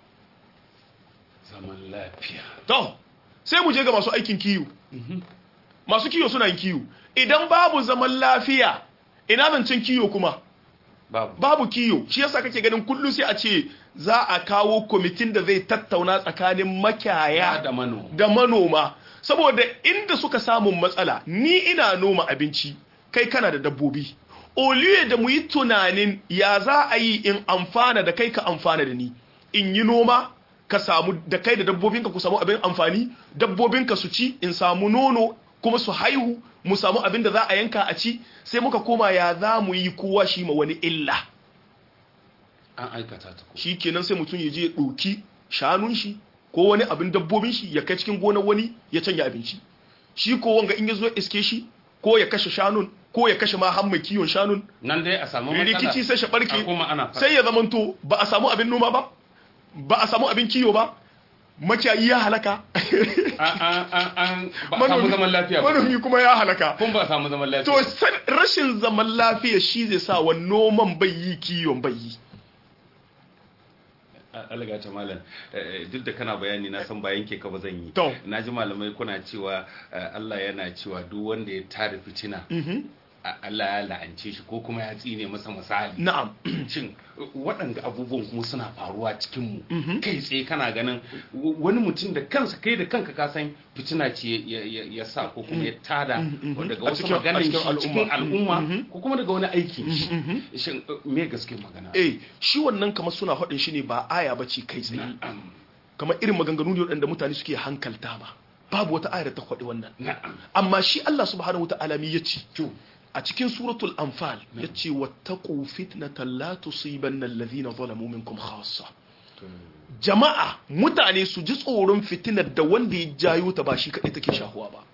zaman lafiya to sai mu je ga masu aikin kiyo masu kiyo suna yin kiyo idan babu zaman lafiya ina zancen kiyo kuma babu babu kiyo shi yasa kake ganin kullum sai a ce za a kawo kwamitin da zai tattauna tsakanin makiyaya da manoma da manoma saboda inda suka samu matsala ni ina noma abinci kai kana da dabbobi oliye da mu yi tunanin ya za a yi in amfana da kai ka amfana da ni in yi noma ka samu da kai da dabbobinka ku samu abin amfani dabbobinka su ci in samu nono kuma su haihu mu samu abin da za a yanka a ci sai muka koma ya za mu yi kowa shi ma wani illa an aikata ta ko shi kenan sai mutum ya je ya ɗauki shanun shi ko wani abin dabbobin shi ya kai cikin gonar wani ya canja abinci shi ko wanga in ya zo iske shi ko ya kashe shanun ko ya kashe ma har mai kiwon shanun nan dai a samu matsala rikici sai shi barke kuma ana sai ya zamanto ba a samu abin noma ba ba a samu abin kiwo ba makiyayi ya halaka an ba a samu zaman lafiya ba manomi kuma ya halaka kun ba a samu zaman lafiya to rashin zaman lafiya shi zai sa wa noman bai yi kiwon bai yi alaga ta malam duk da kana bayani na san bayan ke ka ba zan yi To. na ji malamai kuna cewa Allah yana cewa duk wanda ya tada fitina Allah ya la'ance shi ko kuma ya tsine masa misali na'am shin waɗanda abubuwan kuma suna faruwa cikin mu kai tsaye kana ganin wani mutum da kansa kai da kanka ka san fitina ce ya- ya ya sa ko kuma ya tada daga A wasu cikin- a maganin cikin shi cikin al'umma. al'umma ko kuma daga wani aikin shi shin me gaske magana eh shi wannan kamar suna faɗin shi ne ba aya ba ce kai tsaye na'am kamar irin maganganu ne waɗanda mutane suke hankalta ba babu wata ayar da ta faɗi wannan na'am amma shi Allah subhanahu wata'ala mi yace to a cikin suratul anfal yace wattaqu fitnatan la tusibanna alladhina zalamu minkum khassa jama'a mutane su ji tsoron fitinar da wanda ya jayo ta ba shi kadai take shahuwa ba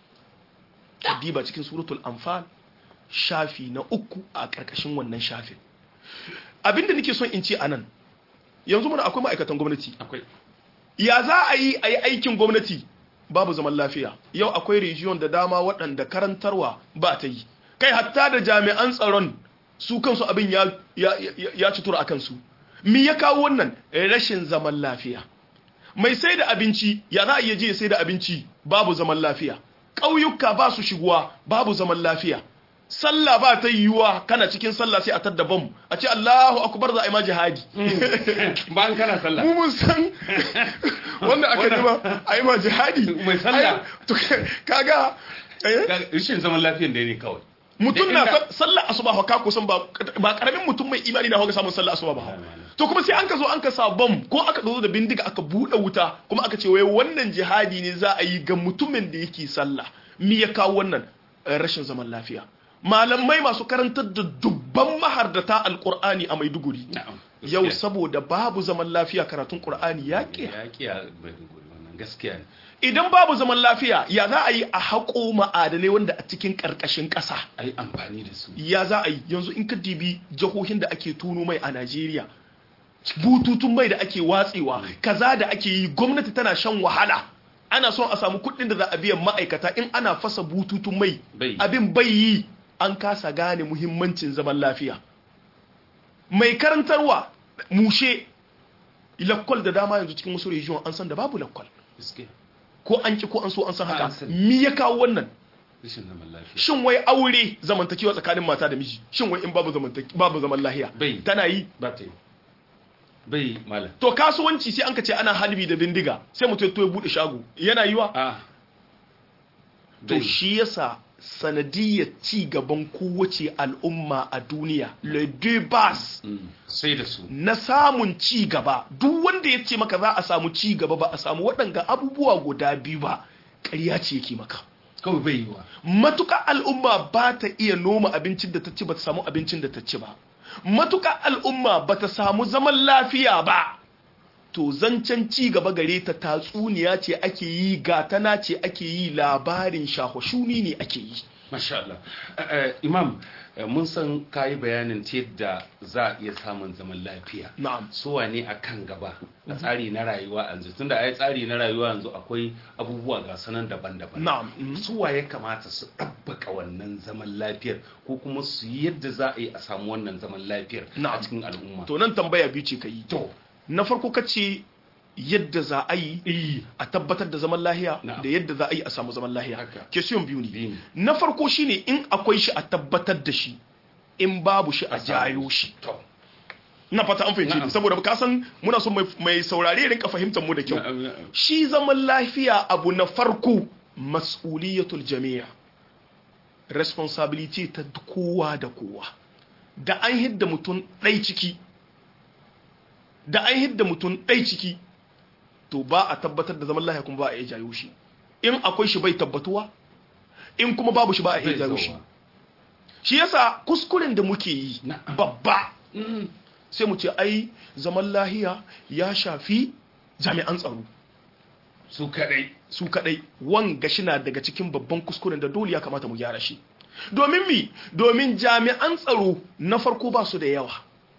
diba cikin suratul anfal shafi na uku a karkashin wannan shafin abinda nake son in ce anan yanzu muna akwai ma'aikatan gwamnati akwai ya za a yi a yi aikin gwamnati babu zaman lafiya yau akwai region da dama waɗanda karantarwa ba ta yi kai hatta da jami'an tsaron su kansu abin ya, ya, ya, ya ci tura a kansu mi ya kawo wannan rashin zaman lafiya mai sai da abinci ya za a iya je ya sai da abinci babu zaman lafiya ƙauyuka ba su shigowa babu zaman lafiya sallah ba ta yiwuwa kana cikin sallah sai a tadda bam a ce Allahu akbar za a yi ma jihadi bayan kana sallah mu mun san wanda aka yi ma a yi ma jihadi Mai sallah. Ai, to kaga eh, rashin zaman lafiyan da ne kawai mutum Da na inda- sa- sallah asuba fa ka kusan ba ba karamin mutum mai imani na hoga samun sallah asuba ba to kuma sai an ka zo an ka sa bam ko aka zo da bindiga aka bude wuta kuma aka ce wai wannan jihadi ne za a yi ga mutumin da yake sallah mi ya kawo wannan Eh, rashin zaman lafiya malamai masu karantar da dubban mahardata alqur'ani a Maiduguri na'am yau saboda babu zaman lafiya karatun qur'ani ya ƙi ya kiya bai wannan gaskiya ne idan babu zaman lafiya ya za a yi a haƙo ma'adanai wanda a cikin ƙarƙashin ƙasa a yi amfani da su ya za a yi yanzu in ka dibi jihohin da ake tuno mai a najeriya bututun mai da ake watsewa kaza da ake yi gwamnati tana shan wahala ana son a samu kuɗin da za a biyan ma'aikata in ana fasa bututun mai Bai. abin bai yi an kasa gane muhimmancin zaman lafiya mai karantarwa mushe lakwal da dama yanzu cikin wasu region an san da babu lakwal Gaskiya. ko an ki ko an so an san An haka sani. mi ya kawo wannan Rashin zaman lafiya. shin wai aure zamantakewa tsakanin mata da miji shin wai in babu zamantake babu zaman lahiya Bai. tana yi Ba ta yi. Bai malam. to kasuwanci sai an ka ce ana halbi da bindiga sai mutum ya to ya bude shago yana yiwa Ah. to Bai. shi yasa sanadiyyar ci gaban kowace al'umma a duniya le deux bas Mm. Sai da su. na samun ci gaba duk wanda ya ce maka za a samu ci gaba ba a samu waɗanga abubuwa guda biyu ba ƙarya ce yake maka Kawai bai yi wa. matuƙa al'umma ba ta iya noma abincin da ta ci ba ta samu abincin da ta ci ba matuƙa al'umma ba ta samu zaman lafiya ba to zancen ci gaba gare ta tatsuniya ce ake yi gatana ce ake yi labarin shahoshuni ne ake yi Masha Allah. Eh, eh, Imam, eh, mun san kayi bayanin ta yadda za a iya samun zaman lafiya. na'am Suwa ne a kan gaba a tsari na rayuwa yanzu tunda ai tsari na rayuwa yanzu akwai abubuwa ga sanan daban-daban. na'am mhm. Suwa ya kamata su ɗabbaka wannan zaman lafiyar ko kuma su yi yadda za a yi a samu wannan zaman lafiyar a Na'am. cikin al'umma. to nan tambaya biyu ce ka yi To, na farko ka ce yadda za a yi eh, a tabbatar da zaman lahiya Na'am. da yadda za a yi a samu zaman lahiya Haka. question biyu ne Biyu ne. na farko shine in akwai shi a tabbatar da shi in babu shi a samu. jayo shi To, na fata an fahimci Na'am. ni saboda ka san muna son mai- mai saurare rinka fahimtar mu da kyau na'am, na'am. shi zaman lafiya abu na farko mas'uliyatul jami'a responsibility ta kowa da kowa da an hidda mutum ɗai ciki da an hidda mutum ɗai ciki to ba a tabbatar da zaman lafiya kuma ba a iya jayo shi in akwai shi bai tabbatuwa in kuma babu shi ba a iya Zai jayo zo shi ba. shi yasa kuskuren da muke yi Na'am. babba Mm. sai mu ce ai zaman lahiya ya shafi jami'an tsaro Su kaɗai. su kadai wanga shina daga cikin babban kuskuren da dole ya kamata mu gyara shi domin mi domin jami'an tsaro na farko ba su da yawa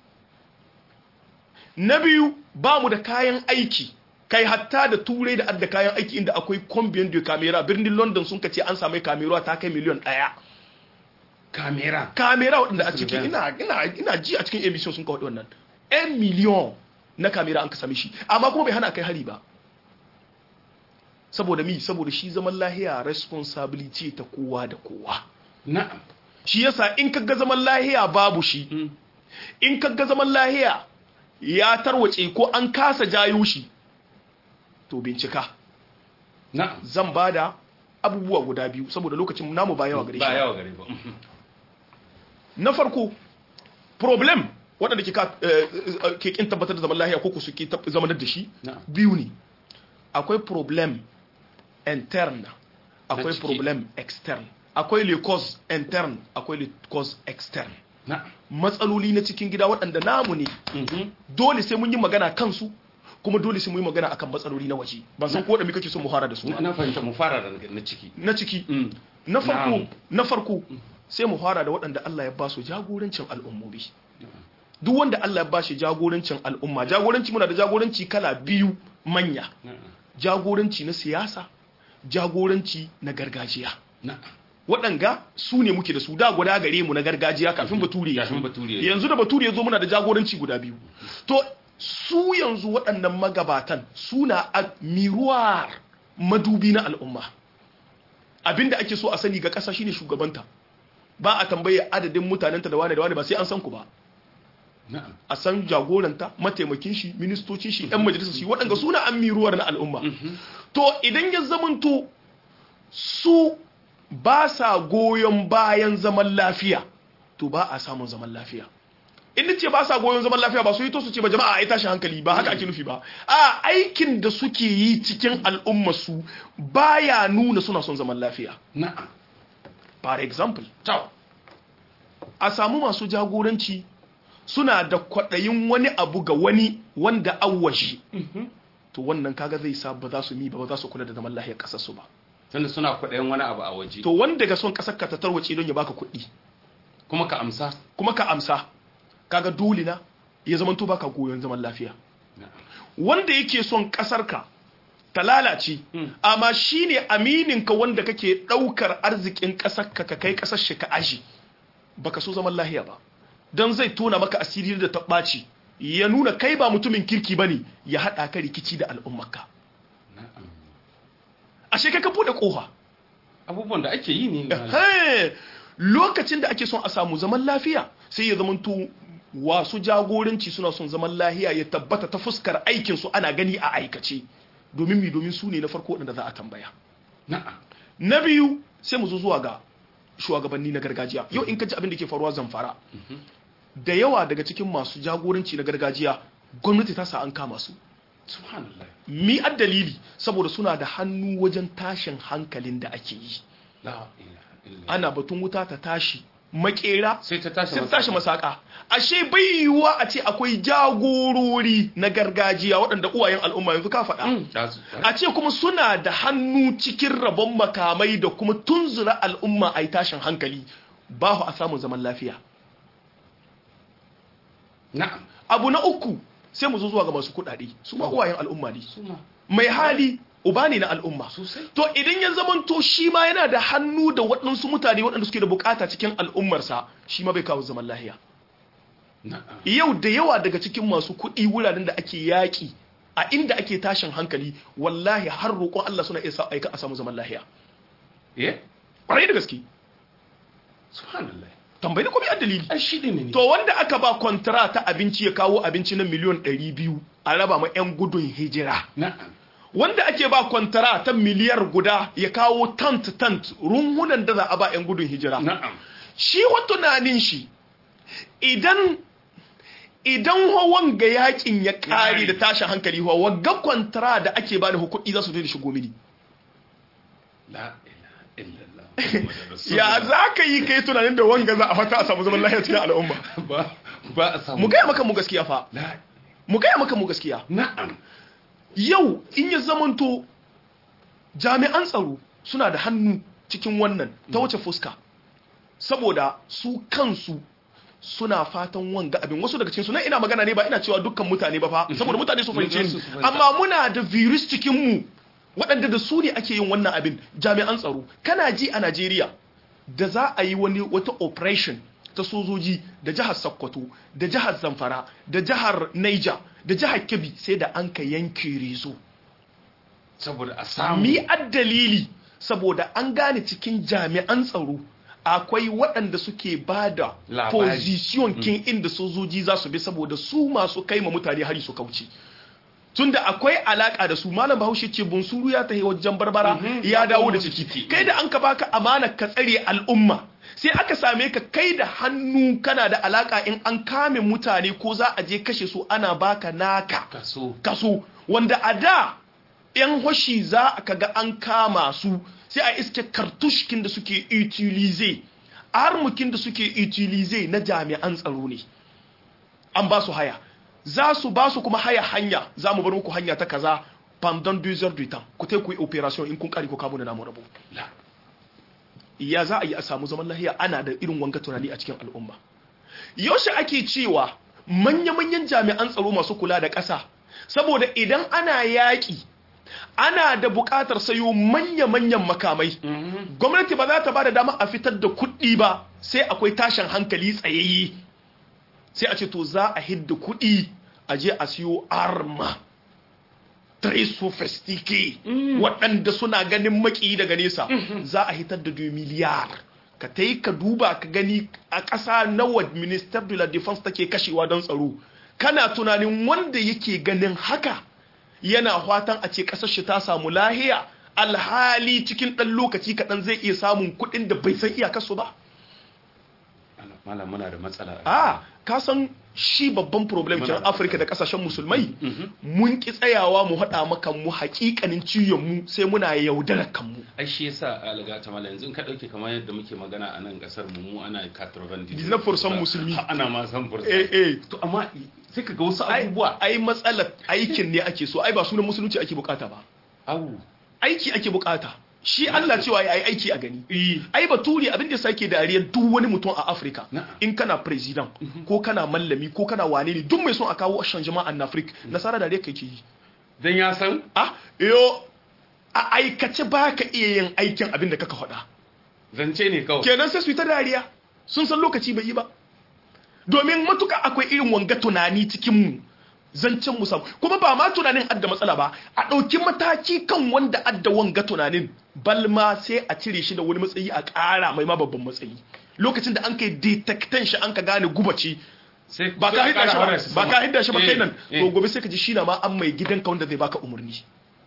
na biyu ba mu da kayan aiki kai hatta da turai da adda kayan aiki inda akwai combien de camera birnin london sun kace an samu kamera ta kai miliyan daya Kamera. kamera waɗanda a ciki Surveillance. ina ina ina ji a cikin emission sun kawo wannan 'yan miliyon na kamera an ka same shi amma kuma bai hana kai hari ba saboda mi saboda shi zaman lahiya responsibility ta kowa da kowa Na'am. shi yasa in kaga zaman lahiya babu shi Mm. in kaga zaman lahiya ya tarwace ko an kasa jayo shi to bincika Na'am. zan bada abubuwa guda biyu saboda lokacin namu ba yawa gare shi Ba ba. yawa gare ba. Mhm. na farko problem waɗanda ke ka- eh, eh, ke kin tabbatar da zaman lahiya ko ku suke tab- zamanar da shi Na'am. biyu ne akwai problem interne akwai ciki. problem externe akwai le cause interne akwai le cause externe Na'am. matsaloli na cikin gida waɗanda namu ne Mhm. dole sai mun yi magana kansu kuma dole sai mun yi magana akan matsaloli na waje ban san ko da muke so mu fara da su Na na fahimta mu fara da na ciki. na ciki Mm. na farko Na'am. na farko sai mu fara da waɗanda Allah ya ba su jagorancin al'ummomi duk wanda Allah ya ba shi jagorancin al'umma jagoranci muna da jagoranci kala biyu manya Na'am. jagoranci na siyasa jagoranci na gargajiya Na'am. waɗanga su ne muke da su da guda gare mu na gargajiya kafin bature ya zo. Kafin bature ya zo. yanzu da bature ya zo muna da jagoranci guda biyu to su yanzu waɗannan magabatan suna a miruwar madubi na al'umma abinda ake so a sani ga ƙasa shine shugabanta ba a tambaye adadin mutanenta da wane da wane ba sai an san ku ba Na'am. a san jagoranta mataimakin shi ministocin shi yan majalisar shi waɗanda suna an miruwar na al'umma to idan ya zamanto su ba sa goyon bayan zaman lafiya to ba a samun zaman lafiya in ce ba sa goyon zaman lafiya ba su yi to su ce ba jama'a ai tashi hankali ba haka ake nufi ba a aikin da suke yi cikin al'umma su baya nuna suna son zaman lafiya Na'am. for example To. a samu masu jagoranci suna da kwaɗayin wani abu ga wani wanda awwashi to wannan kaga zai sa ba za su mi ba ba za su kula da zaman lafiyar ƙasar su ba Tunda suna kwaɗayin wani abu a waje. to wanda ga son ƙasar ka ta tarwace don ya baka kuɗi Kuma ka amsa. kuma ka amsa kaga dole na ya zama to baka goyon zaman lafiya Na'am. wanda yake son ƙasar ka ta lalace amma shine amininka wanda kake daukar arzikin kasar ka ka kai kasar shi ka aji baka so zaman lahiya ba dan zai tona maka asiri da tabbaci ya nuna kai ba mutumin kirki bane ya hada ka rikici da al'ummarka na'am ashe kai ka bude kofa abubuwan da ake yi ne malam. Hey, lokacin da ake son a samu zaman lafiya sai ya zamanto wasu jagoranci suna son zaman lafiya ya tabbata ta fuskar aikinsu ana gani a aikace domin mi domin su ne na farko waɗanda za a tambaya na'am na biyu sai mu zo zuwa ga shugabanni na gargajiya yau in ka ji abin da ke faruwa zamfara da yawa daga cikin masu jagoranci na gargajiya gwamnati ta sa an kama su subhanallah mi ad dalili saboda suna da hannu wajen tashin hankalin da ake yi la ilaha illa ana batun wuta ta tashi makera sai ta tashi sai ta tashi masaka ashe bai yiwuwa a ce akwai jagorori na gargajiya waɗanda uwayen al'umma yanzu ka faɗa Mm, da su- a ce kuma suna da hannu cikin rabon makamai da kuma tunzura al'umma a yi tashin hankali ba a samun zaman lafiya na'am abu na uku sai mu zo zuwa ga masu kuɗaɗe su ma uwayen al'umma ne suma mai hali uba ne na al'umma sosai to idan ya zamanto shi ma yana da hannu da waɗansu mutane waɗanda suke da bukata cikin al'ummarsa shi ma bai kawo zaman lahiya na'am yau da yawa daga cikin masu kuɗi wuraren da ake yaƙi a inda ake tashin hankali wallahi har roƙon Allah suna iya sa aika a samu zaman lahiya eh ƙwarai da gaske subhanallah tambayi da kuma yan dalili ai shi ne ne to wanda aka ba kwantara ta abinci ya kawo abinci na miliyon 200 a raba ma 'yan gudun hijira na'am wanda ake ba kwantara ta miliyar guda ya kawo tant tant runhunan da za a ba 'yan gudun hijira na'am shi wa tunanin shi idan idan hawan ga yakin ya kare da tashin hankali hawa wagga kwantara da ake bani hukudi za su da shigo mini la ilaha illallah Muhammadur ya Rasulullah. za ka yi kai tunanin da wanga za a fata a samu zaman lafiya cikin al'umma ba ba a samu mu gaya maka mu gaskiya fa la mu gaya maka mu gaskiya na'am yau in ya zamanto jami'an tsaro suna da hannu cikin wannan ta wace fuska saboda su kansu suna fatan wanga abin wasu daga cikin su nan ina magana ne ba ina cewa dukkan mutane ba fa saboda mutane su fahimce Su ni fahimta. amma muna da virus cikin mu waɗanda da su ne ake yin wannan abin jami'an tsaro kana ji a Najeriya da za a yi wani wata operation ta sojoji da jihar Sokoto da jihar Zamfara da jihar Niger da jihar Kebbi sai da an ka yanke rezo saboda a samu mi dalili saboda an gane cikin jami'an tsaro akwai waɗanda suke ba da Labari. position kin inda sojoji za su bi saboda su masu kai ma mutane hari su kauce tunda akwai alaka da su malam bahaushe ce bunsuru ya tahi wajen barbara Mhm, ya ya dawo komo da da ciki ciki. kai da an ka baka amana ka tsare al'umma sai aka same ka kai da hannu kana da alaka in an kame mutane ko za a je kashe su ana baka naka kaso kaso wanda a da yan hoshi za a kaga an kama su sai a iske kartushkin da suke utilize armukin da suke utilize na jami'an tsaro ne an ba su haya za su ba su kuma haya hanya za mu bar muku hanya ta kaza pendant deux heures du temps ku tai ku yi operation in kun kare ku kamo da namu rabu la ya za a yi a samu zaman lahiya ana da irin wanga tunani a cikin al'umma yaushe ake cewa manya-manyan jami'an tsaro masu kula da ƙasa saboda idan ana yaƙi ana da buƙatar sayo manya-manyan makamai gwamnati ba za ta ba da dama a fitar da kuɗi ba sai akwai tashin hankali tsayayye sai a ce to za a hidda kuɗi a je a siyo arma très sophistiqué waɗanda suna ganin maki daga nesa za a hitar da 2 miliyar ka ta yi ka duba ka gani a ƙasa nawa minister de la defense take kashewa don tsaro kana tunanin wanda yake ganin haka yana fatan a ce ƙasar shi ta samu lahiya alhali cikin ɗan lokaci kaɗan zai iya samun kuɗin da bai san iyakarsu ba malam muna da matsala a ka san shi babban problem Muna kenan da afirka da kasashen musulmai mun ki tsayawa mu haɗa maka mu haƙiƙanin ciyon mu sai muna yaudarar kanmu ai shi yasa alga ta malam yanzu in ka dauke kamar yadda muke magana a nan kasar mu mu ana 90 19% musulmi. Ha, ana ma san fursa eh eh to amma sai ka ga wasu ai abubuwa ai matsalar aikin ne ake so ai ba sunan musulunci ake bukata ba au aiki ake bukata shi Allah cewa ya yi aiki a gani eh ai baturi abin da sake dariyar duk wani mutum a Afirka Na'am. in kana president ko kana mallami ko kana wane ne duk mai son a kawo shan jama'an Afirka nasara dariyar kai ke yi dan ya san ah yo a aikace ba ka iya yin aikin abin da kaka faɗa zance ne kawai kenan sai su yi ta dariya sun san lokaci bai yi ba domin matuka akwai irin wanga tunani cikin mu zancen mu samu kuma ba ma tunanin adda matsala ba a ɗauki mataki kan wanda adda wanga tunanin balma sai a cire shi da wani matsayi a ƙara mai ma babban matsayi lokacin da an kai detectan shi an ka gane gubaci sai ba ka hidda shi ba ba ka hidda shi ba kai nan Eh, eh. to gobe sai ka ji shi na ma an mai gidanka wanda zai baka umarni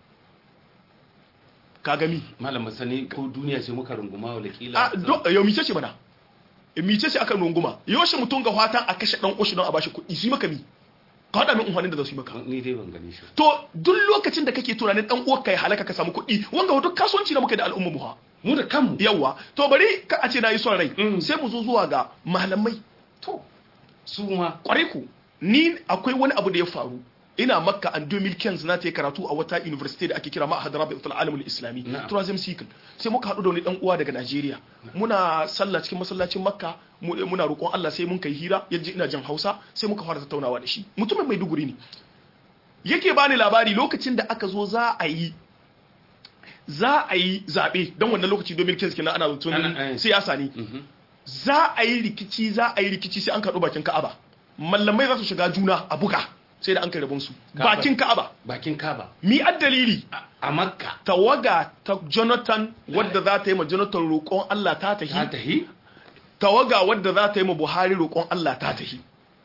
ka gami malam sani ko duniya ce muka runguma wala kila a do yau mice ce mana mice ce aka runguma yaushe mutum ga fatan a kashe dan ushi don a bashi kuɗi su yi maka mi ka haɗa min unhwanin da za su yi maka ni dai ban gani shi to duk lokacin da kake tunanin dan uwarka ya halaka ka samu kuɗi wanga duk kasuwanci da muka da al'umma mu ha mu da kanmu yawa to bari ka a ce na yi son rai Mm. sai mu zo zuwa ga malamai to su ma kwarai ku ni akwai wani abu da ya faru ina makka an 2015 na ta yi karatu a wata university da ake kira ma'ahad rabi'atul alamul islami Na'am. tourism cycle sai muka haɗu da wani dan uwa daga Najeriya muna sallah cikin masallacin makka mu- muna roƙon Allah sai mun kai hira yaji ina jan Hausa sai muka fara tattaunawa da shi mutumin mai duguri ne yake bani labari lokacin da aka zo za a yi za a yi zaɓe don wannan lokaci 2015 kenan ana Ana- zaton eh. siyasa ne za a yi rikici za a yi rikici sai an kaɗo bakin ka'aba mallamai za su shiga juna a buga sai da an kai rabon su Ka'aba. bakin ka'aba bakin kaba mi dalili a- a makka tawaga ta jonathan wadda za ta yi ma jonathan roƙon allah ta ta tahi tahi tawaga wadda za ta yi ma buhari roƙon allah ta tahi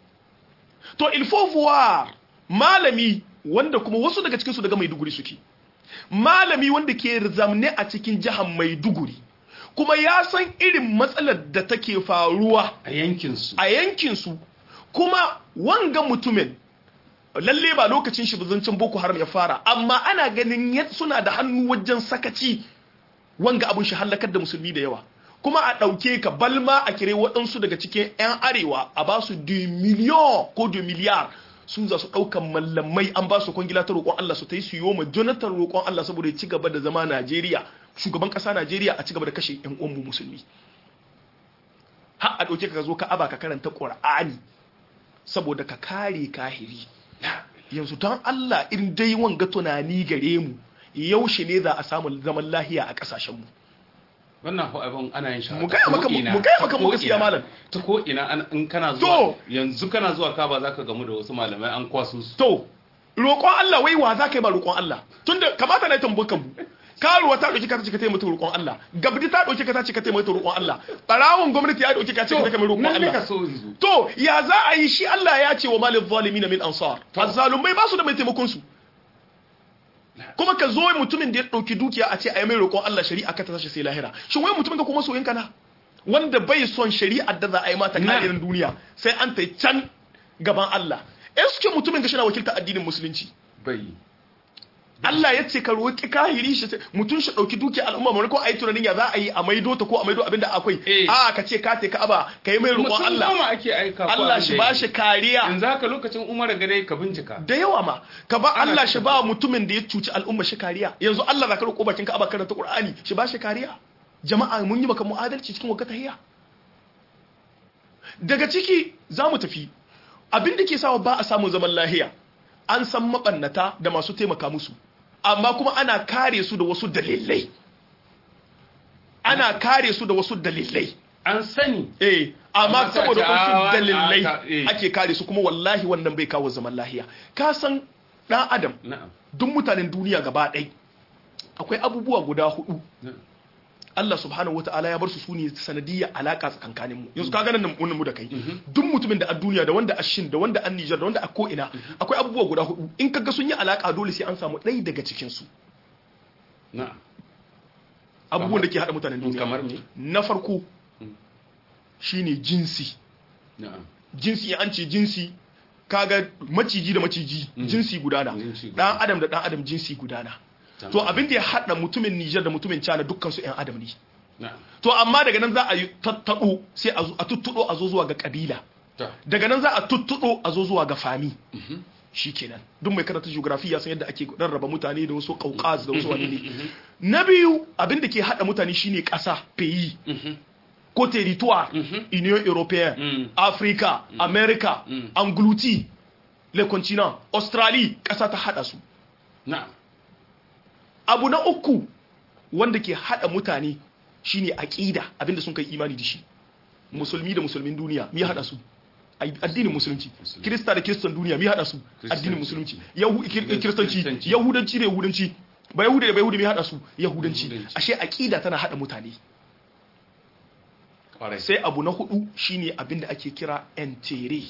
to il faut voir malami wanda kuma wasu daga cikinsu daga maiduguri suke malami wanda ke zamne a cikin jihar maiduguri kuma ya san irin matsalar da take faruwa a yankin su a yankinsu kuma wanga mutumin lalle ba lokacin shi zancen boko haram ya fara amma ana ganin yad- suna da hannu wajen sakaci wanga abun shi hallakar da musulmi da yawa kuma a ɗauke ka balma a kire waɗansu daga cikin 'yan arewa a ba su 2 miliyan ko 2 miliyar su za su ɗaukan mallamai an ba su kwangila ta roƙon Allah su ta yi su yi ma Jonathan roƙon Allah saboda ya ci gaba da zama Najeriya shugaban ƙasa Najeriya a ci gaba da kashe 'yan uwanmu musulmi har a ɗauke ka zo ka aba ka karanta ƙur'ani saboda ka kare kahiri yanzu don Allah in dai wanga tunani gare mu yaushe ne za a samu zaman lahiya a ƙasashenmu wannan ko abin ana yin shi Mu ta gaya maka- ko'ina, mu gaya ta maka mu gaskiya, ko'ina. malam. ta ko ina an- in kana To. zuwa yanzu kana zuwa kaba zaka gamu da wasu malamai an kwaso su to roƙon Allah wai wa za ka yi ba roƙon Allah tunda kamata na yi tambakan mu karuwa ta ɗauki ka ta ce ka taimaka roƙon Allah gabdi ta ɗauki ka ta ce ka taimaka roƙon Allah ɓarawon gwamnati ya ɗauki ka ce ka taimaka roƙon nan ne ka Allah so yanzu to ya za a yi shi Allah ya ce wa malin zalimin min ansar azzalumai ba su da mai taimakon su kuma ka zo mutumin da ya ɗauki dukiya a ce a yi mai roƙon Allah shari'a ka ta tashi sai lahira shin wai mutumin ka kuma soyin kana wanda bai son shari'ar da za a yi mata Na. kadirin duniya sai an ta can gaban Allah eske mutumin ka shi na wakilta addinin musulunci bai Allah ya ce ka roƙi kahiri shi mutum shi ɗauki dukiya al'umma mai ko a yi tunanin ya za a yi a maido ta ko a maido abinda akwai Eh. a ka ce ka te ka aba ka yi mai roƙon mutum Allah goma ake aika ko Allah abin shi da ba ya shi yi. kariya yanzu haka lokacin umar gare ka bincika da yawa ma ka ba Ana Allah shi cikin ba mutumin da ya cuci al'umma shi kariya yanzu Allah za ka roƙo bakin ka aba karanta Qur'ani shi ba shi kariya jama'a mun yi maka mu'adalci cikin wakata hiya daga ciki za mu tafi abin da ke sawa ba a samun zaman lahiya an san mabannata da masu taimaka musu amma kuma ana kare su da wasu dalilai ana kare su da wasu dalilai an sani eh amma Amma sai a saboda ce, wasu "Ah, dalilai ah, eh." ake kare su kuma wallahi wannan bai kawo zaman lahiya ka san dan adam na'am duk mutanen duniya gaba ɗai akwai abubuwa guda hudu na'am. Allah subhanahu wata'ala ya bar su sune sanadiyya alaka tsakankanin mu yanzu ka ganin nan mu da kai duk mutumin da a duniya da wanda a shin da wanda a Niger da wanda a ko ina akwai abubuwa guda hudu in kaga sun yi alaka dole sai an samu ɗaya daga cikin su na'am abubuwan da ke hada mutanen duniya kamar me na farko shine jinsi na'am jinsi an ce jinsi kaga maciji da maciji jinsi gudana Jinsi dan gudana. adam da dan adam jinsi gudana to abin da ya hada mutumin Niger da mutumin China dukkan su ƴan adam ne na'am to amma daga nan za a yi tattado sai a zo- a tuttudo a zo zuwa ga kabila to daga nan za a tuttudo a zo zuwa ga fami shikenan duk mai karanta geography ya san yadda ake rarraba mutane da wasu kaukaz da wasu wani ne na biyu abin da ke hada mutane shine kasa peyi ko territoire union européenne Mm. africa america Mm. anglouti le continent australie kasa ta hada su na'am abu na uku wanda ke hada mutane shine aqida abinda sun kai imani da shi musulmi da musulmin duniya me ya hada su Ai- addinin musulunci Musulunci. kirista da kiristan duniya me ya hada su addinin musulunci Yahu- kir- Kiristanci. kiristanci yahudanci da yahudanci ba yahudi da ba yahudi me ya hada su yahudanci Yahudanci. ashe aqida tana hada mutane kwarai sai abu na hudu shine abinda ake kira entere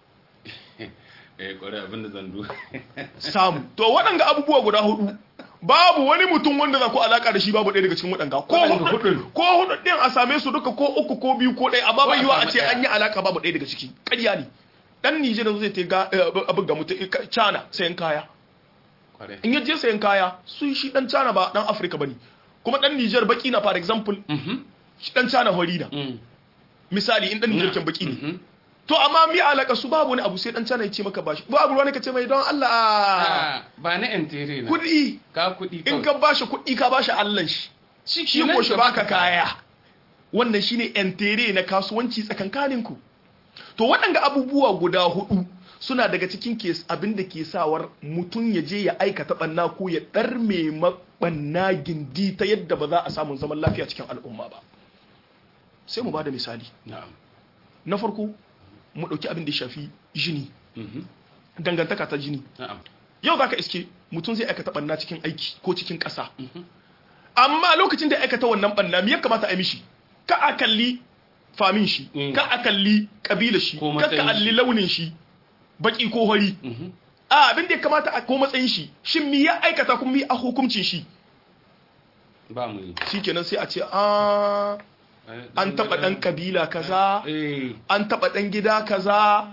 eh kwarai abinda zan du samu to waɗanga abubuwa guda hudu babu wani mutum wanda za ku alaka da shi babu ɗaya daga cikin waɗanga ko Waɗanga hudu hudun. ko hudu ɗin a same su duka ko uku ko biyu ko ɗaya amma Ko bai a yiwa a samu ce ɗaya. an yi alaka babu ɗaya daga ciki ƙarya ne dan Nijar zai ta ga eh, abin ga mutum eh, China sayan kaya kwarai in yaje sayan kaya su shi dan China ba dan Afirka bane kuma dan Nijar baki na for example mhm shi dan China hori na mm misali in dan Nijar kin baki ne mhm to amma mi alaka su babu wani abu sai dan China ya ce maka bashi babu ruwa ne ka ce mai don Allah Ah, ba na entere na kuɗi ka kuɗi in kawai. ka bashi kuɗi ka bashi Allah shi shi kenan ko shi ka baka baka kaya wannan shine entere na kasuwanci tsakankaninku to waɗanga abubuwa guda hudu suna daga cikin kes abin da ke sawar mutum ya je ya aikata ɓanna ko ya ɗarme maɓanna gindi ta yadda ba za a samu zaman lafiya cikin al'umma ba sai mu ba da misali na'am na farko mu ɗauki abin da ya shafi jini mhm dangantaka ta jini na'am yau za ka iske mutum zai aikata ɓanna cikin aiki ko cikin ƙasa amma lokacin da ya aikata wannan ɓanna me ya kamata a yi mishi ka a kalli famin shi Mm. ka a kalli ƙabilar shi Ko ka ka matsayin kalli shi. launin shi baki ko hori mhm a abin da ya kamata a ko matsayin shi shin mi ya aikata kuma mi a hukuncin shi ba mu yi shikenan sai a ce a an taɓa ɗan ƙabila kaza eh an taɓa ɗan gida kaza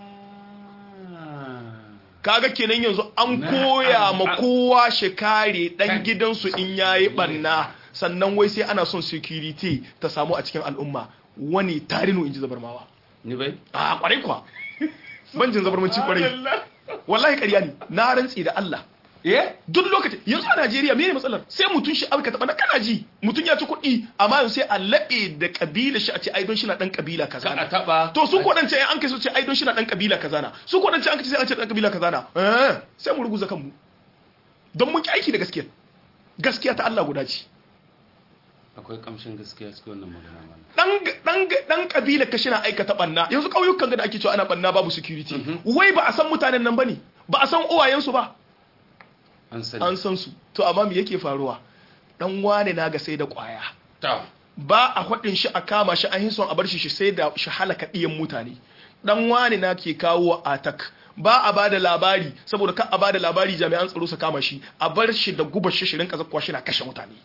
kaga kenan yanzu an Na- koya an- ma an- kowa shi kare dan Kan- gidansu in yayi banna sannan wai sai ana son security ta samu a cikin al'umma wani tarinu inji zabarmawa ni bai a kwarai kwa banjin zabarmanci kwarai wallahi ƙarya ne na rantsi da Allah eh duk lokacin yanzu a Najeriya mene matsalar sai mutun shi aika taɓa na kana ji mutun ya ci kuɗi amma yanzu sai a laɓe da kabila shi a ce ai don shi na dan kabila kaza ka na. a taba to su kodance an kai su ce ai don shi na dan kabila kaza na su kodance an kai sai an ce dan kabila kaza na eh sai mu ruguza kanmu don mun ki aiki da gaskiya gaskiya ta Allah guda ce akwai kamshin gaskiya cikin wannan magana mana dan dan dan kabila ka shina aikata banna yanzu kauyukan ga da ake cewa ana banna babu security wai ba a san mutanen nan bane ba a san uwayensu ba an sani an san su to amma me yake faruwa dan wane na ga sai da kwaya ta ba a hudin shi a kama shi an yi son a bar shi shi sai da shi halaka ɗiyan mutane dan wani na ke kawo atak ba a bada labari saboda ka a bada labari jami'an tsaro su kama shi a bar shi da gubar shi shirin kazakwa shi na kashe mutane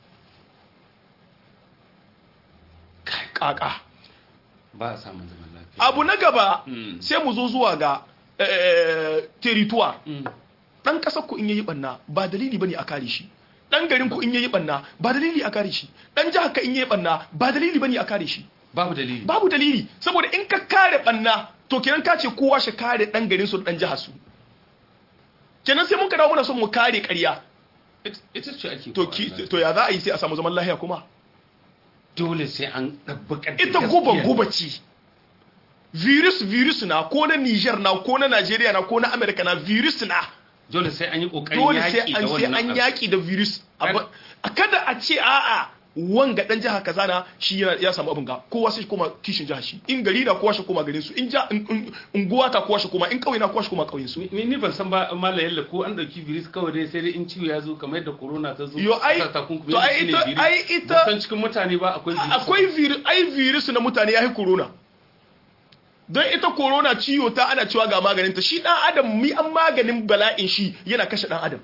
Kai, kaka ba a samun zaman lafiya abu na gaba Mm. sai mu zo zuwa ga eh, territoire Mm. dan kasar ku in yayi banna ba dalili bane a kare shi dan garin ku in yayi banna ba dalili a kare shi dan jihar ka in yayi banna ba dalili bane a kare shi babu dalili babu dalili saboda in ka kare banna to kenan ka ce kowa shi kare dan garin su da dan jihar su kenan sai mun ka dawo muna son mu kare ƙarya It- ita ce ake to kowa ki nan. to ya za a yi sai a samu zaman lahiya kuma dole sai an ɗabbaka da ita gaskiya. guba guba ce virus virus na ko na Niger na ko na Nigeria na ko na America na virus na dole sai an yi kokarin dole sai yaki da an sai wannan an abu. yaki da virus Kada- Abu- a kada a ce a'a wanga dan jiha kaza na shi yana- ya samu abin ga kowa sai shi koma kishin jiha shi in gari na kowa shi koma garin su in ja in- in- unguwa ta kowa shi koma in kauye na kowa shi koma kauyen su ni ni ban san ba mala yalla ko an dauki virus kawai dai sai dai in ciwo ya zo kamar yadda corona ta zo Yo, ai- aka takunkumi to ai shine ita- virus. ai ita- Ban san cikin mutane ba akwai virus akwai virus ai virus na mutane ya yi corona don ita corona ciwo ta ana cewa ga maganin ta shi dan adam mi an maganin bala'in shi yana kashe dan adam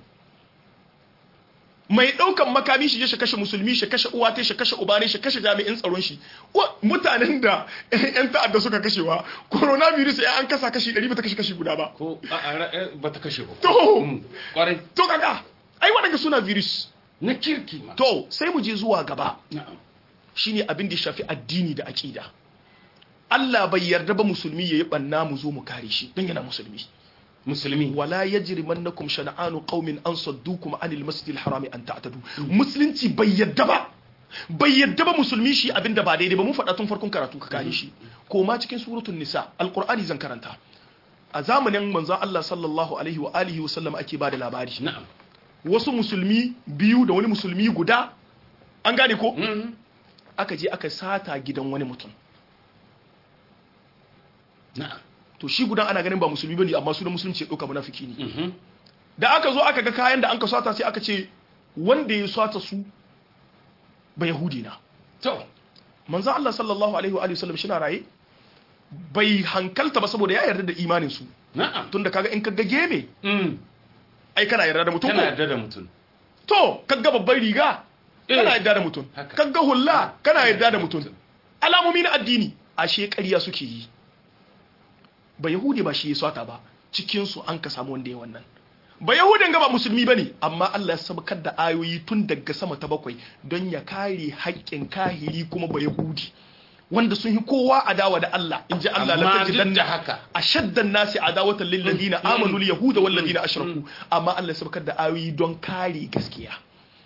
mai daukan makami shi je shi kashe musulmi shi kashe uwa ta shi kashe uba ne shi kashe jami'in tsaron shi Wa- mutanen da yan ta'adda suka kashewa coronavirus ya an kasa kashi 100 ba ta kashe kashi guda ba ko a a ra- eh, ba ta kashe ba To. Mm, kwarai to kaga ai waɗanda suna virus na kirki ma to sai mu je zuwa gaba na'am shine abin da ya shafi addini da aqida Allah bai yarda ba musulmi yayi banna mu zo mu kare shi dan yana musulmi musulmi wala yajrimannakum shana'anu qaumin an saddukum anil masjidil harami an ta'tadu musulunci bai yarda ba bai yarda ba musulmi shi abinda ba daidai ba mun faɗa tun farkon karatu ka kare shi ko ma cikin suratul nisa alqur'ani zan karanta a zamanin manzon Allah sallallahu alaihi wa alihi wa sallam ake bada labari na'am wasu musulmi biyu da wani musulmi guda an gane ko aka je aka sata gidan wani mutum na'am to shi gudan ana ganin ba musulmi bane amma sunan musulunci ya dauka munafiki ne da aka zo aka ga kayan da an ka sata sai aka ce wanda ya sata su ba yahudi na to manzo Allah sallallahu alaihi wa alihi wasallam shi na raye bai hankalta ba saboda ya yarda da imanin su na'am tunda kaga in kaga geme mm ai kana yarda da mutum kana ko yarda da mutum to kaga babban riga Eh. kana yarda da mutum Haka. kaga hulla kana yarda da mutum alamomi na addini ashe ƙarya suke yi ba yahudi ba shi ya swata ba cikin su an ka samu wanda ya wannan ba yahudin ga ba musulmi bane amma Allah ya sabkar da ayoyi tun daga sama ta bakwai don ya kare haƙƙin kahiri kuma ba yahudi wanda sun yi kowa adawa da Allah in ji Allah la amma duk da tajidanna haka ashaddan nasi adawatan lil ladina amanu al yahuda wal ladina ashraku amma Allah ya sabkar da ayoyi don kare gaskiya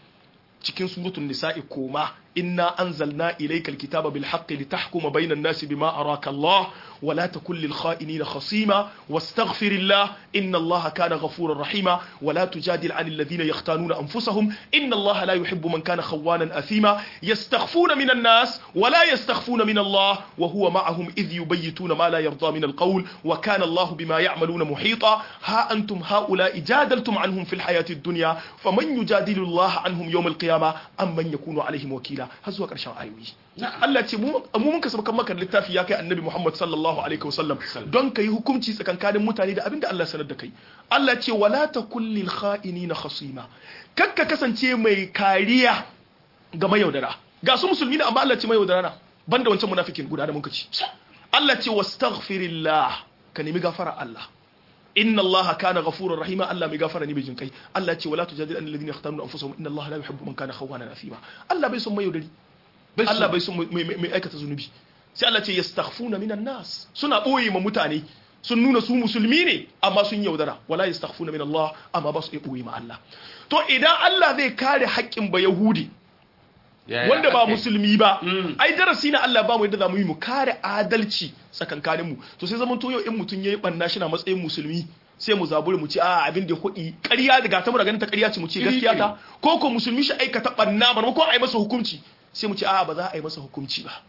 cikin suratul nisa'i koma inna anzalna ilaykal kitaba bil haqqi litahkuma bainan nasi bima araka Allah wa la takun lil kha'inina khasima wastaghfirillah inna Allah kana ghafurar rahima wa la tujadil 'anil ladina yahtanuna anfusahum inna Allah la yuhibbu man kana khawanan athima yastakhfuna minan nas wa la yastakhfuna min Allah wa huwa ma'ahum idh yubayyituna ma la yarda min al-qawl wa kana Allah bima ya'maluna muhita ha antum ha'ula'i jadaltum 'anhum fil hayati ad-dunya faman yujadilu Allah 'anhum yawm al-qiyamah amman yakunu 'alayhim wakila har zuwa ƙarshen ayoyi na'am Allah ce mu mu mun kasaba kan maka littafi ya kai annabi Muhammad sallallahu alaihi wasallam don kai hukunci tsakankanin mutane da abinda Allah sanar da kai Allah ce wala takul lil kha'inina khasima kakka kasance mai kariya ga mayaudara ga su musulmi ne amma Allah ce mayaudara na banda wancan munafikin guda da muka ci Allah ce wastaghfirillah ka nemi gafara Allah inna allaha kana ghafurur rahima Allah mai gafara ne mai jinkai Allah ce wala tujadil an alladhina yahtanuna anfusahum inna allaha la yuhibbu man kana khawanan athima Allah bai son mai yaudari Allah bai son mai mai aikata zunubi sai Allah ce yastaghfuna minan nas suna boye ma mutane sun nuna su musulmi ne amma sun yaudara wala yastaghfuna min Allah amma ba su iya boye ma Allah to idan Allah zai kare haƙƙin ba yahudi Yaya wanda ba aka yi? musulmi ba Mm. ai darasi na Allah ba mu yadda za mu yi mu kare adalci tsakankanin mu to sai zaman to yau in mutum yayi banna shi na matsayin musulmi sai mu zaburi mu ce a abin da ya hudi ƙarya daga ta mu ganin ta ƙarya ce mu ce gaskiya ta ko ko musulmi shi aikata banna ba ko a yi masa hukunci sai mu ce a ba za a yi masa hukunci ba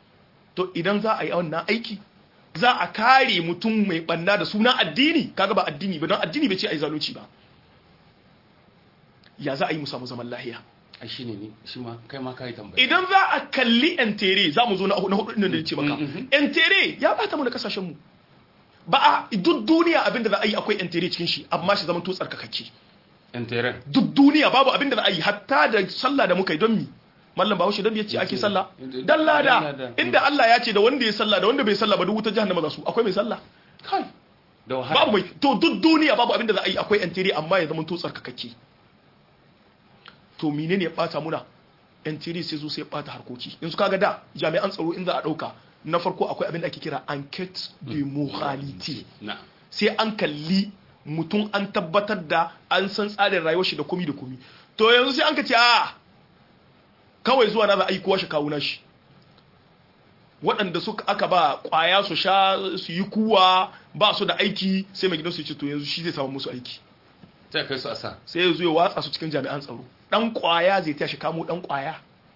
to idan za a yi wannan aiki za a kare mutum mai banna da suna addini kaga ba addini ba don addini bai ce a yi zalunci ba ya za a yi mu samu zaman lahiya ai shine ne shi ma kai ma kai tambaya idan za a kalli entere za mu zo na na hudu ɗin da ya ce maka Mhm. entere ya bata mu da kasashen mu ba a duk duniya abinda za a yi akwai entere cikin shi amma shi zama to tsarkakakke interen duk duniya babu abinda za a yi hatta da sallah da muka yi don mi mallam bahaushe don ya ce ake sallah dan lada inda Allah ya ce da wanda ya sallah da wanda bai sallah ba duk wutar jahannama za su akwai mai sallah kai da wahala babu mai to duk duniya babu abinda za a yi akwai entere amma ya zama to tsarkakakke to menene ya bata muna entere sai zo sai ya bata harkoki yanzu kaga da jami'an tsaro in za a dauka na farko akwai abin da ake kira enquête de moralité na sai an kalli mutum an tabbatar da an san tsarin rayuwar shi da komi da komi to yanzu sai an ka ce a kawai zuwa na za a yi kowa shi kawo nashi waɗanda suka aka ba ƙwaya su sha su yi kuwa ba su da aiki sai mai gidansu ya ce to yanzu shi zai samu musu aiki sai kai su a sa sai ya zo ya watsa su cikin jami'an tsaro ɗan ƙwaya zai tashi kamo ɗan ƙwaya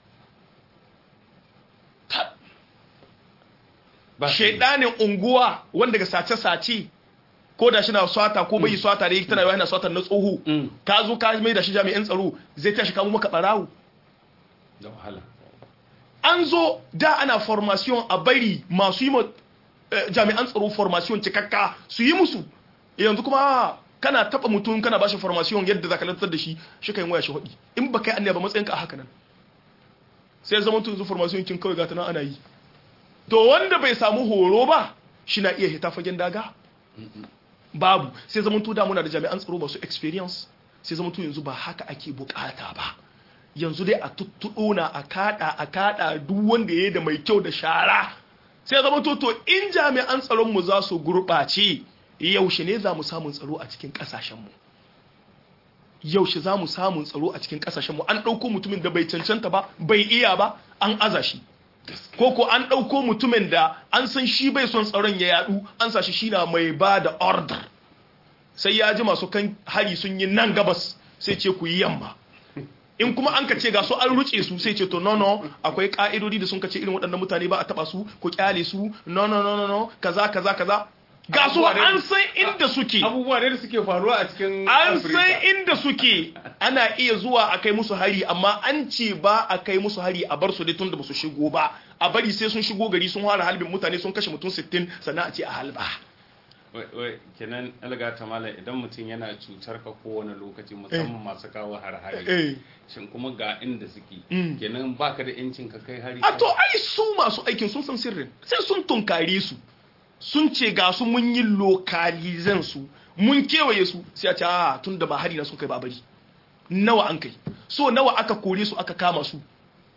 ba su- shaidanin unguwa wanda ga sace-sace ko da shi na swata ko bai swata da yake tana yana swata na tsoho Mm. ka zo ka mai da shi jami'an tsaro zai tashi kamo maka barawo da wahala an zo da ana formation a bari masu yi ma eh, jami'an tsaro formation cikakka su yi musu yanzu kuma kana taba mutum kana bashi formation yadda zaka lantar da shi shi kai waya shi hudi in ba kai annaba matsayinka a haka nan sai zaman to yanzu formation kin kawai gata nan ana yi to wanda bai samu horo ba shi na iya hita fagen daga babu sai zaman to da muna da jami'an tsaro ba su experience sai zaman to yanzu ba haka ake bukata ba yanzu dai a tuttuɗo na a kada a kada duk wanda ya yi da mai kyau da shara sai zama to to in jami'an tsaron mu za su gurɓace yaushe ne za mu samun tsaro a cikin ƙasashenmu yaushe za mu samun tsaro a cikin ƙasashenmu an ɗauko mutumin da bai cancanta ba bai iya ba an aza shi ko ko an ɗauko mutumin da an san shi bai son tsaron ya yadu an sa shi shi na mai ba da order sai ya ji masu kan hari sun yi nan gabas sai ce ku yi yamma in kuma an ka ce ga su an ruce su sai ce to no no akwai ka'idodi da sun ka ce irin waɗannan mutane ba a taba su ko kyale su no no no no no kaza kaza kaza ga su an san inda suke abubuwa da suke faruwa a cikin an san inda suke ana iya zuwa a kai musu hari amma an ce ba a kai musu hari a bar su dai tun da ba su shigo ba a bari sai sun shigo gari sun fara halbin mutane sun kashe mutum 60 sannan a ce a halba wai kenan alga ta mala idan mutum yana cutar ka kowane lokaci musamman masu kawo har-hari shin kuma ga inda suke kenan baka da yancin ka kai hari a to ai su masu aikin sun san sirrin sai sun tunkare su sun ce ga su mun yi lokalizan su mun kewaye su sai a ce a tun da ba hari na sun kai ba bari nawa an kai so nawa aka kore su aka kama su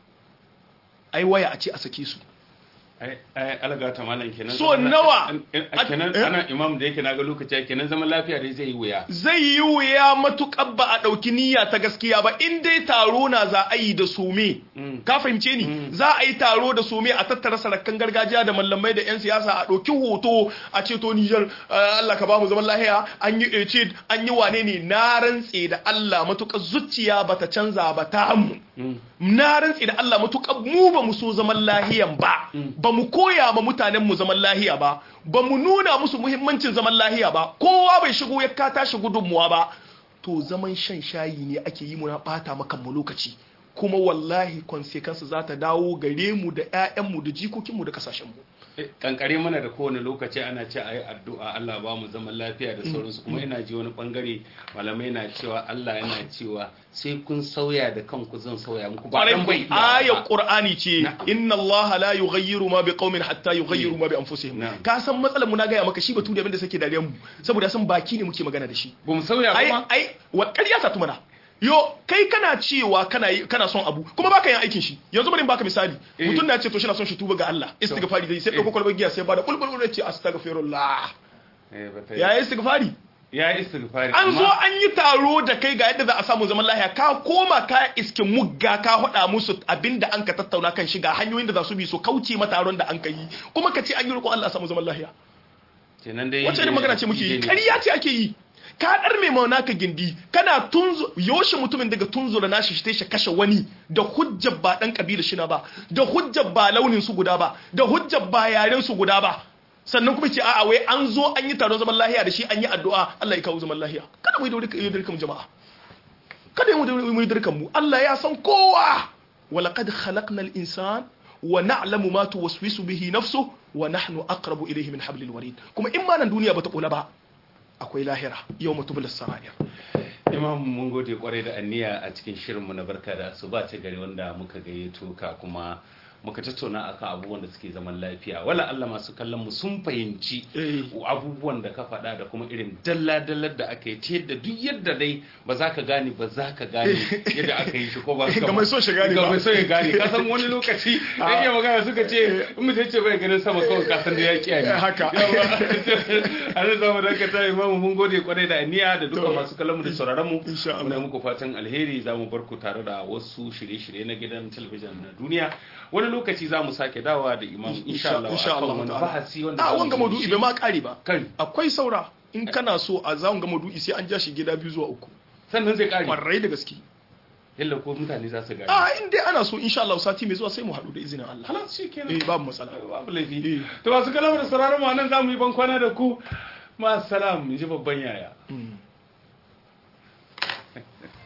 ai waya a ce a sake su ai alga ta malam kenan so nawa kenan ana imam da yake naga lokaci kenan zaman lafiya dai zai yi wuya zai yi wuya matukar ba a dauki niyya ta gaskiya ba in dai taro na za a yi da some ka fahimce ni za a yi taro da some a tattara sarakan gargajiya da mallamai da yan siyasa a dauki hoto a ce to Niger Allah ka ba mu zaman lafiya an yi ecid an yi wane ne na rantse da Allah matukar zuciya bata canza ba ta mu na rantse da Allah matukar mu ba mu so zaman lahiyan ba ba mu koya ma mutanen mu zaman lahiya ba ba mu nuna musu muhimmancin zaman lahiya ba kowa bai shigo ya ka tashi gudunmuwa ba to zaman shan shayi ne ake yi muna bata maka mu lokaci kuma wallahi consequence za ta dawo gare mu da ƴaƴanmu da jikokinmu da kasashen mu kankare mana da kowane lokaci ana ce a yi addu'a Allah ba mu zaman lafiya da sauransu kuma ina ji wani bangare malamai na cewa Allah yana cewa sai kun sauya da kanku zan sauya muku ba dan bai aya qur'ani ce inna Allah la yughayyiru ma biqaumin hatta yughayyiru ma bi anfusihim ka san matsalar mu na gaya maka shi batu da abinda sake dariyan mu saboda san baki ne muke magana da shi ba mu sauya kuma ai ai wa ƙarya ta tumana yo kai kana cewa kana kana son abu kuma baka yin aikin shi yanzu bari in baka misali mutum na ce to shi na son shi tuba ga Allah istighfari dai sai dauko kwalbar giya sai bada bulbul ce astaghfirullah ya istighfari ya istighfari an zo an yi taro da kai ga yadda za a samu zaman lahiya ka koma ka iske mugga ka hada musu abinda an ka tattauna kan shiga hanyoyin da za su bi su kauce ma taron da an ka yi kuma ka ce an yi roƙon Allah a samu zaman lahiya kenan dai wace irin magana ce muke yi ƙarya ce ake yi ka dar mai mauna ka gindi kana tunzu yoshi mutumin daga tunzura nashi shi shi kashe wani da hujjar ba dan kabila shi na ba da hujjar ba launin su guda ba da hujjar ba yaren su guda ba sannan kuma ce a'a wai an zo an yi taron zaman lahiya da shi an yi addu'a Allah ya kawo zaman lahiya kada mu yi dirkan jama'a kada mu yi dirkan mu Allah ya san kowa walaqad khalaqnal insan wa na'lamu ma tuwaswisu bihi nafsuhu wa nahnu aqrabu ilayhi min hablil warid kuma in ma nan duniya bata kula ba akwai lahira yau mutubulis sara'ir imam mun gode kwarai da anniya a cikin shirinmu na barka da su ba ta gari wanda muka gayyato ka kuma muka tattauna akan abubuwan da suke zaman lafiya wala Allah masu kallon mu sun fahimci abubuwan da ka faɗa da kuma irin dalla-dallar da aka yi ta yadda duk yadda dai ba za ka gane ba za ka gane yadda aka yi shi ko ba ga mai so shi gane ba ga mai so ya gane ka san wani lokaci da iya magana suka ce in mutum ce bai ganin sama kawai ka san da ya kiyaye haka a nan zamu dakata imamu mun gode kwarai da aniya da dukkan masu kallon mu da sauraron mu insha Allah muna muku fatan alheri zamu bar ku tare da wasu shirye-shirye na gidan talabijin na duniya wani lokaci za mu sake dawa da imam insha Allah insha Allah wani bahasi wanda a wanga maudu'i bai ma kare ba kan akwai saura in kana so a za ga maudu'i sai an ja shi gida biyu zuwa uku sannan zai kare kwarai da gaske yalla ko mutane za su gane a in dai ana so insha Allah sati mai zuwa sai mu haɗu da izinin Allah halas shi kenan eh babu matsala babu laifi to masu kalamar sauraron mu nan za mu yi ban kwana da ku ma salam in ji babban yaya